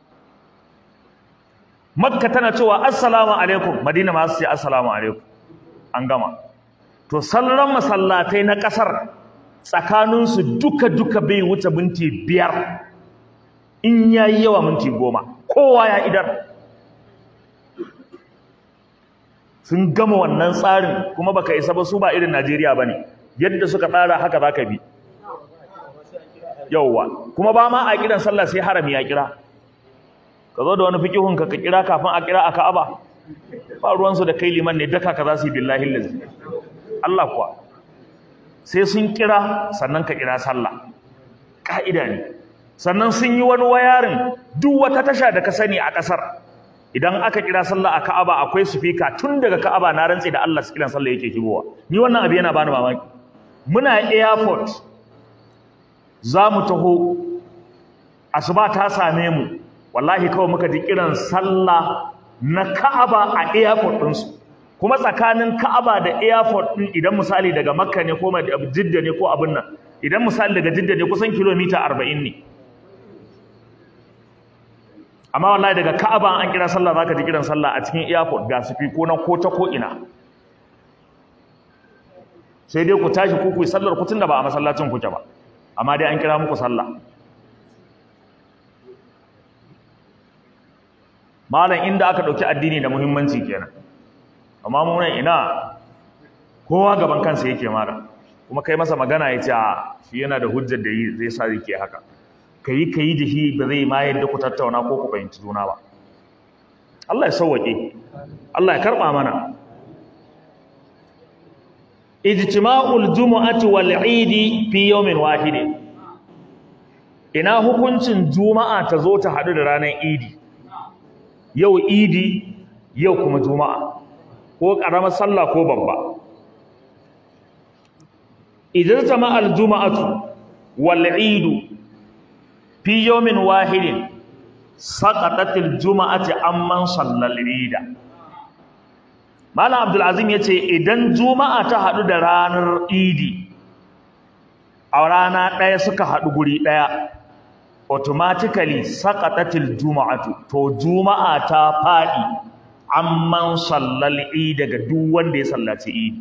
[SPEAKER 1] makka tana cewa assalamu alaikum madina ma su ce assalamu alaikum an gama to sallan masallatai na ƙasar tsakaninsu duka-duka bai wuce minti biyar in ya yi yawa minti goma kowa ya idar sun gama wannan tsarin kuma baka isa ba su ba irin Najeriya bane yadda suka tsara haka zaka bi yauwa kuma ba ma a kiran sallah sai harami ya kira ka zo da wani fikihun ka ka kira kafin a kira a Ka'aba ba ruwan su da kai liman ne daka ka za su yi billahi lazi Allah kuwa sai sun kira sannan ka kira sallah ka'ida ne sannan sun yi wani wayarin duk wata tasha da ka sani a kasar idan aka kira sallah a Ka'aba akwai sufika tun daga Ka'aba na rantsi da Allah kiran sallah yake kibowa ni wannan abu yana bani mamaki muna airport za mu taho asuba ta same mu wallahi kawai muka ji kiran sallah na Ka'aba a airport ɗinsu kuma tsakanin Ka'aba da airport din idan misali daga Makka ne ko Jidda ne ko abin nan idan misali daga Jidda ne kusan kilomita 40 ne amma wallahi daga Ka'aba an kira sallah zaka ji kiran sallah a cikin airport ga su ko nan ko ta ko ina sai dai ku tashi ku ku yi sallar ku tunda ba a masallacin kuke ba amma dai an kira muku sallah malam inda aka dauki addini da muhimmanci kenan amma mu nan ina kowa gaban kansa yake mara kuma kai masa magana ya ce shi yana da hujjar da zai sa yake haka kai kai da shi ba zai ma yadda ku tattauna ko ku fahimci juna ba Allah ya sauwake Allah ya karba mana ijtima'ul jumu'ati wal 'idi fi yawmin wahid ina hukuncin juma'a ta zo ta hadu da ranar idi yau idi yau kuma juma'a ko karamar sallah ko babba idan jama'al juma'atu wal 'idu fi yawmin wahidin saqatatil juma'ati amman sallal 'ida Malam Abdulazim ya ce idan Juma'a ta haɗu da ranar Idi, a rana ɗaya suka haɗu guri ɗaya, automatically saƙatatil Juma'atu, to Juma'a ta faɗi amman sallal Idi daga duk wanda ya sallaci Idi.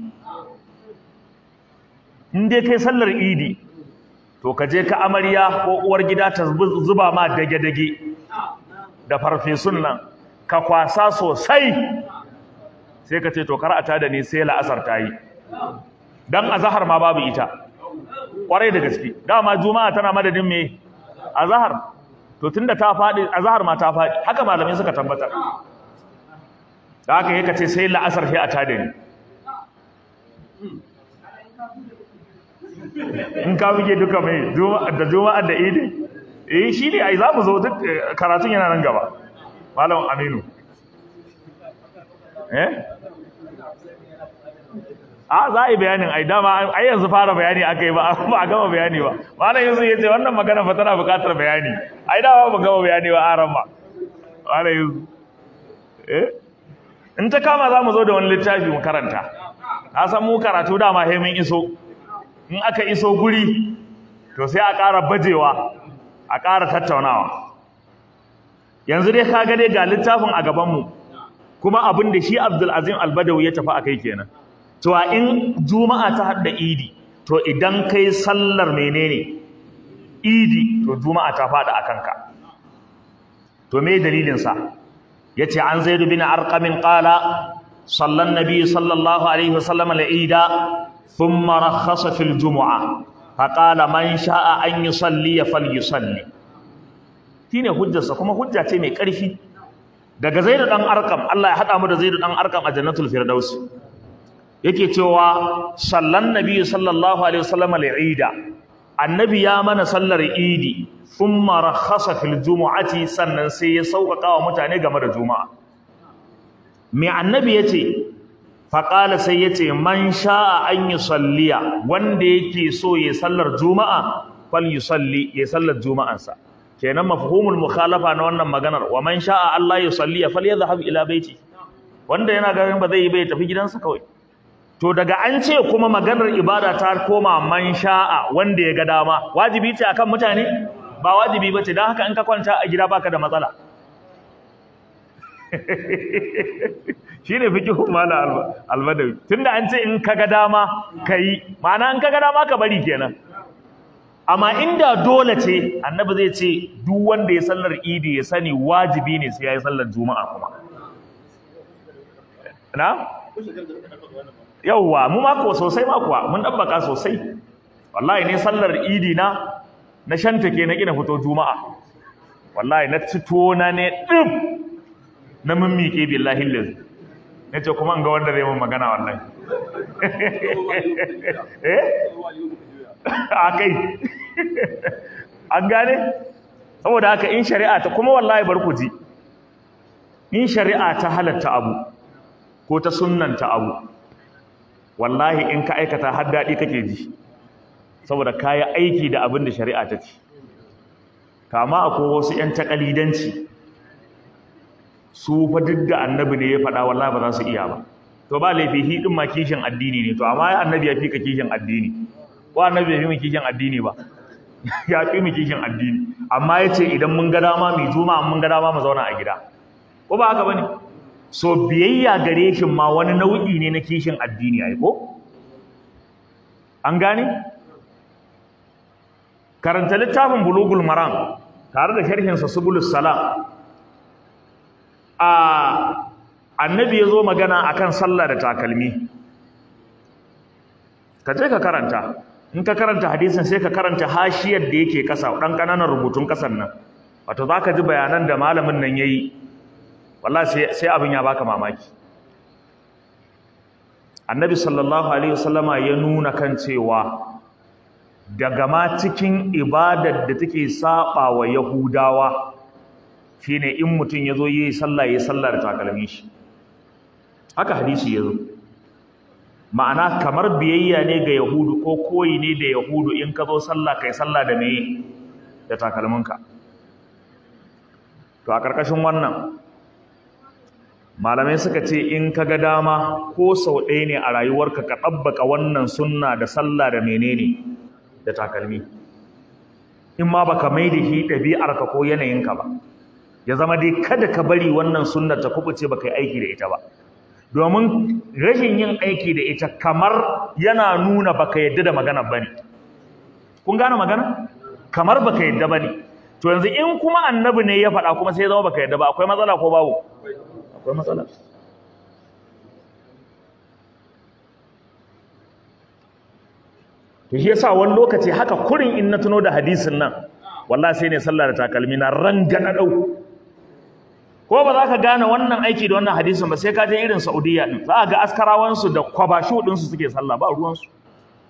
[SPEAKER 1] In dai kai sallar Idi, to ka je ka amarya ko uwar gida ta zuba ma dage-dage da farfesun nan, ka kwasa sosai. sai ka ce to kar a tada ni sai la'asar ta yi dan azhar ma babu ita kwarai da gaske dama juma'a tana madadin me azhar to tunda ta fadi azhar ma ta fadi haka malamai suka tabbatar da haka yake ce sai la'asar sai a tada ni in ka buge duka mai da juma'a da idi eh shi ne ai za mu zo duk karatun yana nan gaba malam aminu eh a za a yi bayanin ai dama ai yanzu fara bayani aka yi ba ba a gama bayani ba malam yanzu ya ce wannan magana fa tana buƙatar bayani ai dama ba gama bayani ba aran ba malam yanzu eh in ta kama za mu zo da wani littafi mu karanta na san mu karatu dama he mun iso in aka iso guri to sai a ƙara bajewa a ƙara tattaunawa yanzu dai ka ga dai ga littafin a gabanmu kuma abin da shi Abdulazim Albadawi ya tafi akai kenan to a in juma'a ta hadda idi to idan kai sallar menene idi to juma'a ta fada akan ka to me dalilin sa yace an zaid bin arqam qala sallan nabi sallallahu alaihi wasallam al-ida thumma rakhasa fil jumu'a faqala man sha'a an yusalli falyusalli shine hujjarsa kuma hujja ce mai ƙarfi daga zaidu dan arkam Allah ya hada mu da zaidu dan arkam a jannatul firdaus yake cewa sallan nabi sallallahu alaihi wasallam al-eida annabi ya mana sallar idi thumma rakhasa fil jumu'ati sannan sai ya sauƙaƙa wa mutane game da juma'a me annabi yace faqala sai yace man sha'a an yusalliya wanda yake so ya sallar juma'a fal yusalli ya sallar juma'ansa kenan mafhumul mukhalafa na wannan maganar wa man sha'a Allah yusalli falyadhhab ila baiti wanda yana ganin ba zai yi bai tafi gidansa kawai to daga an ce kuma maganar ibada ta koma man sha'a wanda ya ga dama wajibi ce akan mutane ba wajibi bace dan haka in ka kwanta a gida baka da matsala shine fiqhu mala albadawi tunda an ce in ka ga dama kai ma'ana in ka ga dama ka bari kenan amma inda dole ce annabi zai ce duk wanda ya sallar idi ya sani wajibi ne sai ya yi sallar juma'a kuma na yauwa mu mako sosai makuwa mun ɗabbaka sosai wallahi ne sallar idi na na shanta ke na gina fito juma'a wallahi na cito na ne ɗin na mimmike billahi lillahi na ce kuma ga wanda zai mun magana wallahi eh a kai an gane saboda haka in shari'a ta kuma wallahi bar ku ji in shari'a ta halatta abu ko ta sunnanta abu wallahi in ka aikata har daɗi kake ji saboda kayi aiki da abin da shari'a ta ce kama akwai wasu 'yan takalidanci su fa duk da annabi ne ya faɗa wallahi ba za su iya ba to ba laifi hi din ma kishin addini ne to amma annabi ya fi ka kishin addini ko annabi ya fi mu kishin addini ba ya fi mu kishin addini amma ya ce idan mun ga dama mai juma mun ga dama mu zauna a gida ko ba haka bane so biyayya gare shi ma wani nau'i ne na kishin addini ai ko an gane karanta littafin bulugul maram tare da sharhinsa subulus salam a annabi ya zo magana akan sallah da takalmi ka je ka karanta in ka karanta hadisin sai ka karanta hashiyar da yake kasa dan kananan rubutun kasan nan wato zaka ji bayanan da malamin nan yayi wallahi sai sai abin ya baka mamaki annabi sallallahu alaihi wasallama ya nuna kan cewa daga ma cikin ibadar da take saba wa yahudawa shine in mutum yazo yi sallah yi sallah da takalmin shi haka hadisi yazo ma'ana kamar biyayya ne ga yahudu ko koyi ne da yahudu in ka zo sallah kai sallah da meye da takalminka to a ƙarƙashin wannan malamai suka ce in ka ga dama ko sau ɗaya ne a rayuwarka ka ɗabbaka wannan sunna da sallah da menene da takalmi in ma baka mai da shi ɗabi'arka ko yanayinka ba ya zama dai kada ka bari wannan sunnar ta kubuce baka yi aiki da ita ba domin rashin yin aiki da ita kamar yana nuna baka yadda da magana bane kun gane magana kamar baka yadda bane to yanzu in kuma annabi ne ya faɗa kuma sai ya zama baka yadda ba akwai matsala ko babu akwai matsala to shi yasa wani lokaci haka kurin in na tuno da hadisin nan wallahi sai ne sallah da takalmi na rangana dau ko ba za ka gane wannan aiki da wannan hadisin ba sai ka je irin Saudiya din za ga askarawansu da kwabashu din su suke sallah ba ruwan su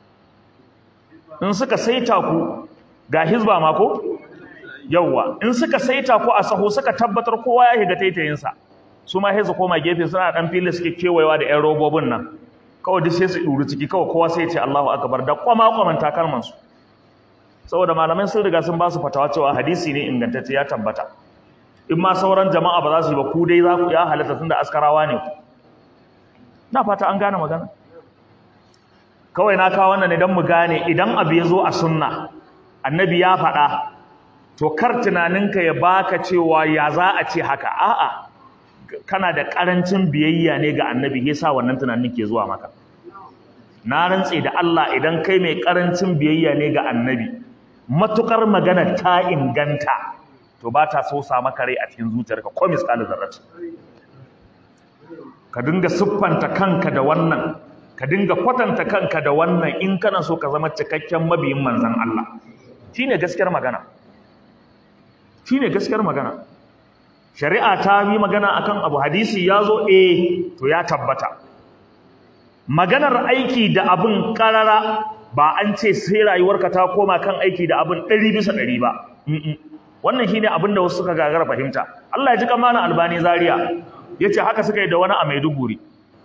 [SPEAKER 1] in suka saita ku ga hizba ma ko yawa in suka saita ku a saho suka tabbatar kowa ya shiga taitayin sa su ma hizba koma gefe suna dan fili suke kewayewa da ƴan robobin nan kawai duk sai su duru ciki kawai kowa sai ya ce Allahu akbar da kwama kwaman takalman su saboda malamai sun riga sun ba su fatawa cewa hadisi ne ingantacce ya tabbata in ma sauran jama'a ba za su yi ba ku dai za ku ya halatta tunda askarawa ne ku na fata an gane magana kawai na kawo wannan idan mu gane idan abu ya zo a sunna annabi ya faɗa to kar tunaninka ya baka cewa ya za a ce haka a'a kana da ƙarancin biyayya ne ga annabi yasa wannan tunanin ke zuwa maka na rantse da Allah idan kai mai ƙarancin biyayya ne ga annabi matukar magana ta inganta to ba ta so sa maka rai a cikin zuciyarka ko misali zarrati ka dinga siffanta kanka da wannan ka dinga kwatanta kanka da wannan in kana so ka zama cikakken mabiyin manzon Allah shine gaskiyar magana shine gaskiyar magana shari'a ta yi magana akan abu hadisi ya zo eh to ya tabbata maganar aiki da abin karara ba an ce sai rayuwarka ta koma kan aiki da abin ɗari bisa ɗari ba wannan shine abin da wasu suka gagara fahimta Allah ya ji kamana albani zaria yace haka suka yi da wani a Maiduguri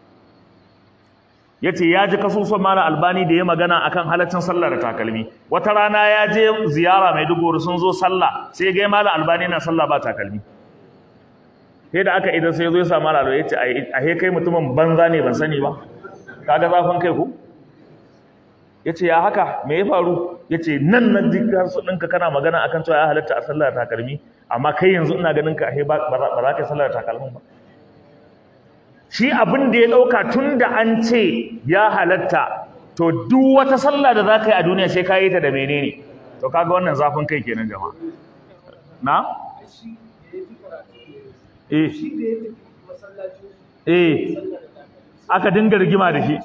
[SPEAKER 1] yace ya ji kasusuwan mana albani da ya magana akan halaccin sallah da takalmi wata rana ya je ziyara Maiduguri sun zo sallah sai ga mala albani na sallah ba takalmi sai da aka idan sai zo ya samu alalo yace a he kai mutumin banza ne ban sani ba kaga zafin kai ku yace ya haka me ya faru yace nan nan dukkan su dinka kana magana akan cewa ya halatta a sallar takalmi amma kai yanzu ina ganin ka ba ba za ka sallar takalmin ba shi abin da ya dauka tunda an ce ya halatta to duk wata sallah da za ka yi a duniya sai ka yi ta da menene to kaga wannan zafin kai kenan jama'a na eh eh aka dinga rigima da shi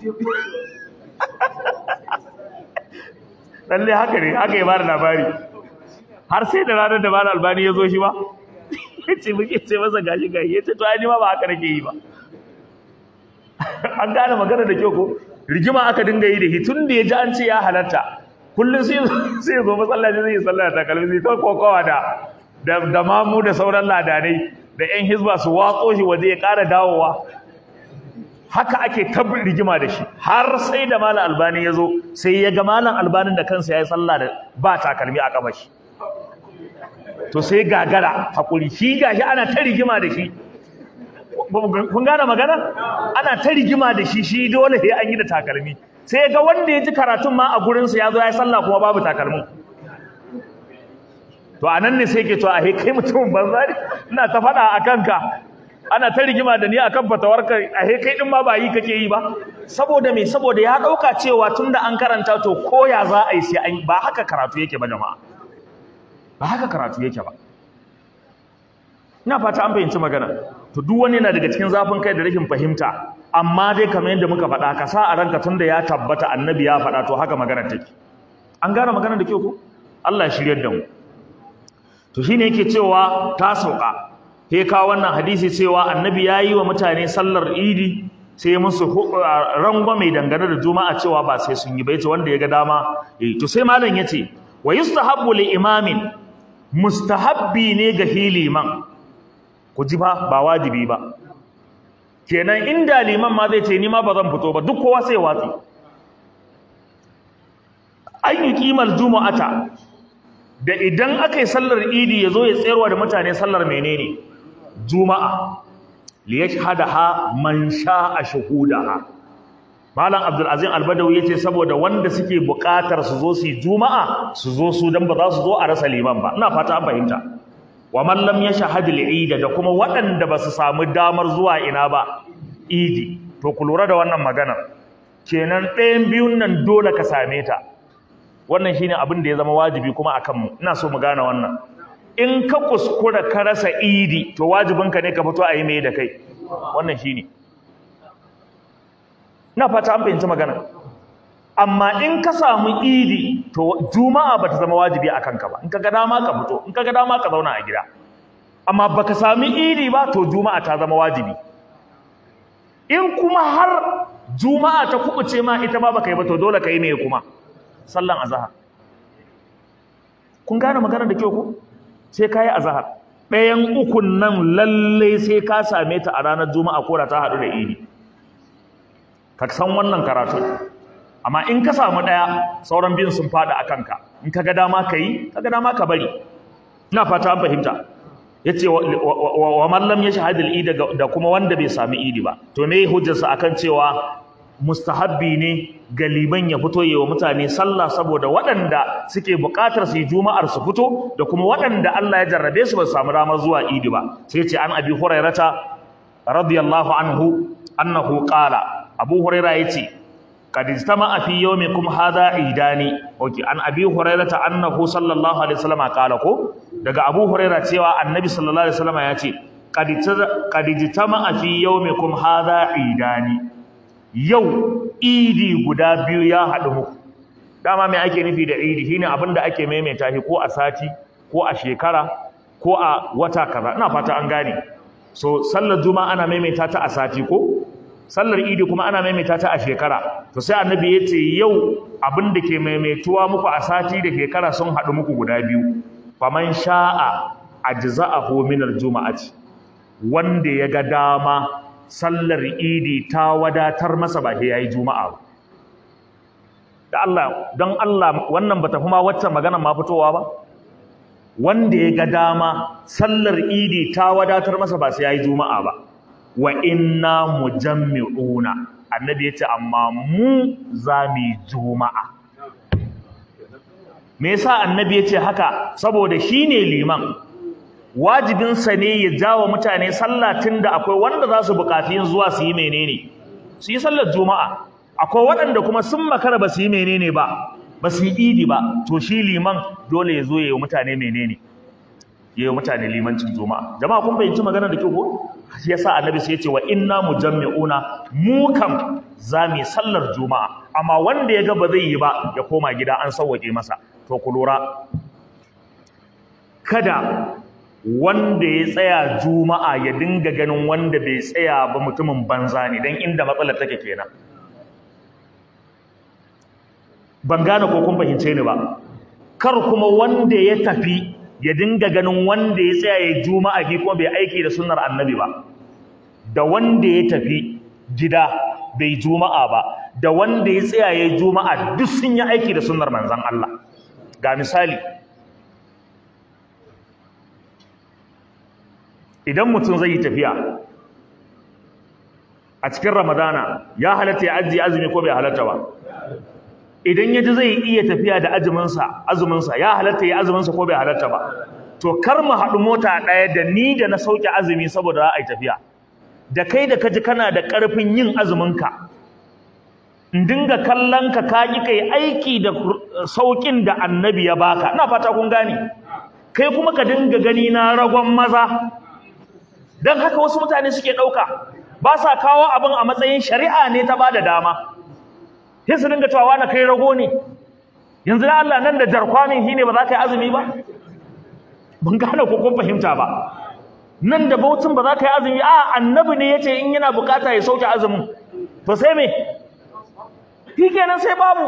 [SPEAKER 1] lalle haka ne haka ya bada labari har sai da ranar da bada albani ya zo shi ba ya ce muke ce masa gashi gashi ya ce to ai ma ba haka nake yi ba an gane magana da kyau ko rigima aka dinga yi da shi tun da ya ji an ce ya halatta kullum sai sai zo masallaci zai yi sallah ta kalmi sai ta kokowa da da mamu da sauran ladanai da yan hizba su watso shi waje ya ƙara dawowa haka ake ta rigima da shi har sai da malam albani ya zo sai ya ga malam albanin da kansa ya yi sallah da ba takalmi a kafa shi to sai gagara hakuri shi gashi ana ta rigima da shi kun gane magana ana ta rigima da shi shi dole sai an yi da takalmi sai ga wanda ya ji karatun ma a gurinsa ya zo ya sallah kuma babu takalmin to anan ne sai ke to a kai mutumin banza ne ina ta faɗa a kanka ana ta rigima da ni akan fatawarka a kai din ma ba yi kake yi ba saboda me saboda ya ɗauka cewa tunda an karanta to koya za a yi sai an ba haka karatu yake ba jama'a ba haka karatu yake ba ina fata an fahimci magana to duk wani yana daga cikin zafin kai da rashin fahimta amma dai kamar yadda muka faɗa ka sa a ranka tunda ya tabbata annabi ya faɗa to haka magana take an gane magana da kyau ko Allah ya shiryar da mu to shine yake cewa ta sauka sai ka wannan hadisi cewa annabi ya yi wa mutane sallar idi sai musu rangwame dangane da juma'a cewa ba sai sun yi ba yace wanda ya ga dama eh to sai malam yace wa yustahabbu li imamin mustahabbi ne ga hiliman ku ji ba ba wajibi ba kenan inda liman ma zai ce ni ma ba zan fito ba duk kowa sai watsi an yi kimar juma'ata da idan aka yi sallar idi ya zo ya tsayarwa da mutane sallar menene juma'a liyashhadaha man sha'a shuhudaha malam abdul azim albadawi yace saboda wanda suke buƙatar su zo su yi juma'a su zo su dan ba za su zo a rasa liman ba ina fata an fahimta wa man lam yashhad al-eid da kuma waɗanda ba su samu damar zuwa ina ba idi to ku lura da wannan maganar kenan ɗayan biyun nan dole ka same ta wannan shine abin da ya zama wajibi kuma akan mu ina so mu gane wannan in ka kuskura ka rasa idi to wajibinka ne ka fito a yi mai da kai wannan shine ina fata an fahimci magana amma in ka samu idi to juma'a ba ta zama wajibi a kanka ba in ka ga dama ka fito in ka ga dama ka zauna a gida amma baka sami idi ba to juma'a ta zama wajibi in kuma har juma'a ta kubuce ma ita ma baka yi ba to dole ka yi mai kuma sallan azhar kun gane magana da kyau ko sai ka yi azhar ɗayan ukun nan lalle sai ka same ta a ranar juma'a ko da ta haɗu da idi ka san wannan karatun amma in ka samu ɗaya sauran biyun sun faɗi a kanka in ka ga dama ka yi ka ga dama ka bari ina fata an fahimta ya ce wa mallam ya shahadi idi da kuma wanda bai sami idi ba to me hujjarsa akan cewa mustahabbi ne ga liman ya fito yi wa mutane sallah saboda waɗanda suke buƙatar su yi juma'ar su fito da kuma waɗanda Allah ya jarrabe su ba su samu damar zuwa idi ba sai ce an abi hurairata radiyallahu anhu annahu qala abu huraira yace qad istama'a fi yawmikum hadha idani okay an abi hurairata annahu sallallahu alaihi wasallam qala ko daga abu huraira cewa annabi sallallahu alaihi wasallam yace qad qad istama'a fi yawmikum hadha idani yau idi guda biyu ya haɗu muku dama mai ake nufi da idi shine abin da ake maimaita shi ko a sati ko a shekara ko a wata kaza ina fata an gane so sallar juma'a ana maimaita ta a sati ko sallar idi kuma ana maimaita ta a shekara to sai annabi ya ce yau abin da ke maimaituwa muku a sati da shekara sun haɗu muku guda biyu faman sha'a ajza'ahu min aljuma'ati wanda ya ga dama sallar idi ta wadatar masa ba sai yayi juma'a ba da Allah don Allah wannan bata kuma wacce magana ma fitowa ba wanda ya ga dama sallar idi ta wadatar masa ba sai yayi juma'a ba wa inna mujammi'una annabi yace amma mu zami juma'a me yasa annabi yace haka saboda shine liman wajibinsa ne ya jawo mutane sallah tunda akwai wanda za su buƙaci yin zuwa su yi menene su yi sallar juma'a akwai waɗanda kuma sun makara ba su yi menene ba ba su yi idi ba to shi liman dole ya zo ya yi mutane menene ya yi mutane limancin juma'a jama'a kun bayyanci magana da kyau ko shi yasa annabi sai ya ce wa inna mujammi'una mu kam za mu yi sallar juma'a amma wanda ya ga ba zai yi ba ya koma gida an sauwaƙe masa to ku lura kada wanda ya tsaya juma'a ya dinga ganin wanda bai tsaya ba mutumin banza ne don inda matsalar take kenan ban gane ko kun fahimce ni ba kar kuma wanda ya tafi ya dinga ganin wanda ya tsaya ya juma'a ki kuma bai aiki da sunnar annabi ba da wanda ya tafi gida bai juma'a ba da wanda ya tsaya ya juma'a duk sun yi aiki da sunnar manzon Allah ga misali idan mutum zai yi tafiya a cikin ramadana ya halatta ya ajiye azumi ko bai halatta ba idan ya ji zai iya tafiya da azuminsa azuminsa ya halatta ya azuminsa ko bai halatta ba to kar mu haɗu mota ɗaya da ni da na sauke azumi saboda za a yi tafiya da kai da ka ji kana da ƙarfin yin azuminka in dinga kallon ka ka ƙi kai aiki da sauƙin da annabi ya baka ina fata kun gane kai kuma ka dinga gani na ragon maza don haka wasu mutane suke ɗauka ba sa kawo abin a matsayin shari'a ne ta ba da dama sai su dinga cewa na kai rago ne yanzu da Allah nan da jarkwamin shi ne ba za ka yi azumi ba ban gane ko kun fahimta ba nan da bautin ba za ka yi azumi a annabi ne ya ce in yana bukata ya sauke azumin to sai me shi kenan sai babu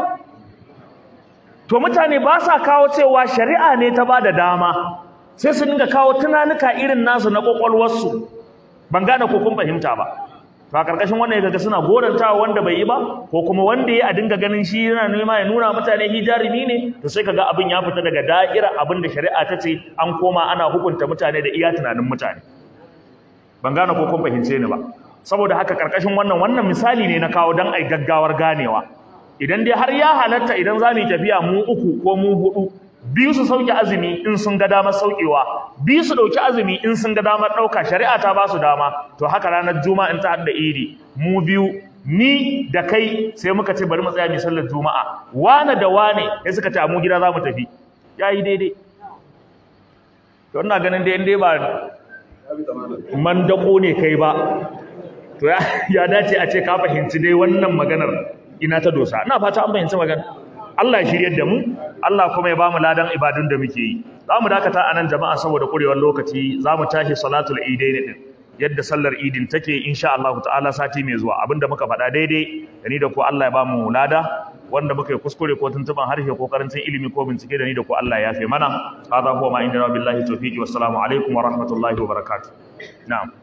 [SPEAKER 1] to mutane ba sa kawo cewa shari'a ne ta ba da dama sai su dinga kawo tunanuka irin nasu na kwakwalwarsu ban gane ko kun fahimta ba to a karkashin wannan ya ga suna gorantawa wanda bai yi ba ko kuma wanda ya a dinga ganin shi yana nema ya nuna mutane shi jarumi ne to sai kaga abin ya fita daga da'ira abin da shari'a ta ce an koma ana hukunta mutane da iya tunanin mutane ban gane ko kun fahimce ni ba saboda haka karkashin wannan wannan misali ne na kawo dan ai gaggawar ganewa idan dai har ya halatta idan za mu yi tafiya mu uku ko mu hudu biyu su sauke azumi in sun ga damar saukewa biyu su ɗauki azumi in sun ga damar ɗauka shari'a ta ba su dama to haka ranar juma'a in ta haɗa iri mu biyu ni da kai sai muka ce bari mu tsaya mu sallar juma'a wane da wane sai suka ce a mu gida za mu tafi ya yi daidai to ina ganin dai in dai ba mandako ne kai ba to ya dace a ce ka fahimci dai wannan maganar ina ta dosa ina fata an fahimci maganar Allah ya shiryar da mu Allah kuma ya bamu ladan ibadun da muke yi za mu dakata anan jama'a saboda kurewar lokaci za mu tashi salatul idain din yadda sallar idin take insha Allah ta'ala sati mai zuwa abinda muka faɗa daidai da ni da ku Allah ya bamu lada wanda muka yi kuskure ko tuntuban harshe ko karancin ilimi ko bincike da ni da ku Allah ya yafe mana hadha huwa ma inda billahi tawfiqi wassalamu alaikum wa rahmatullahi wa barakatuh na'am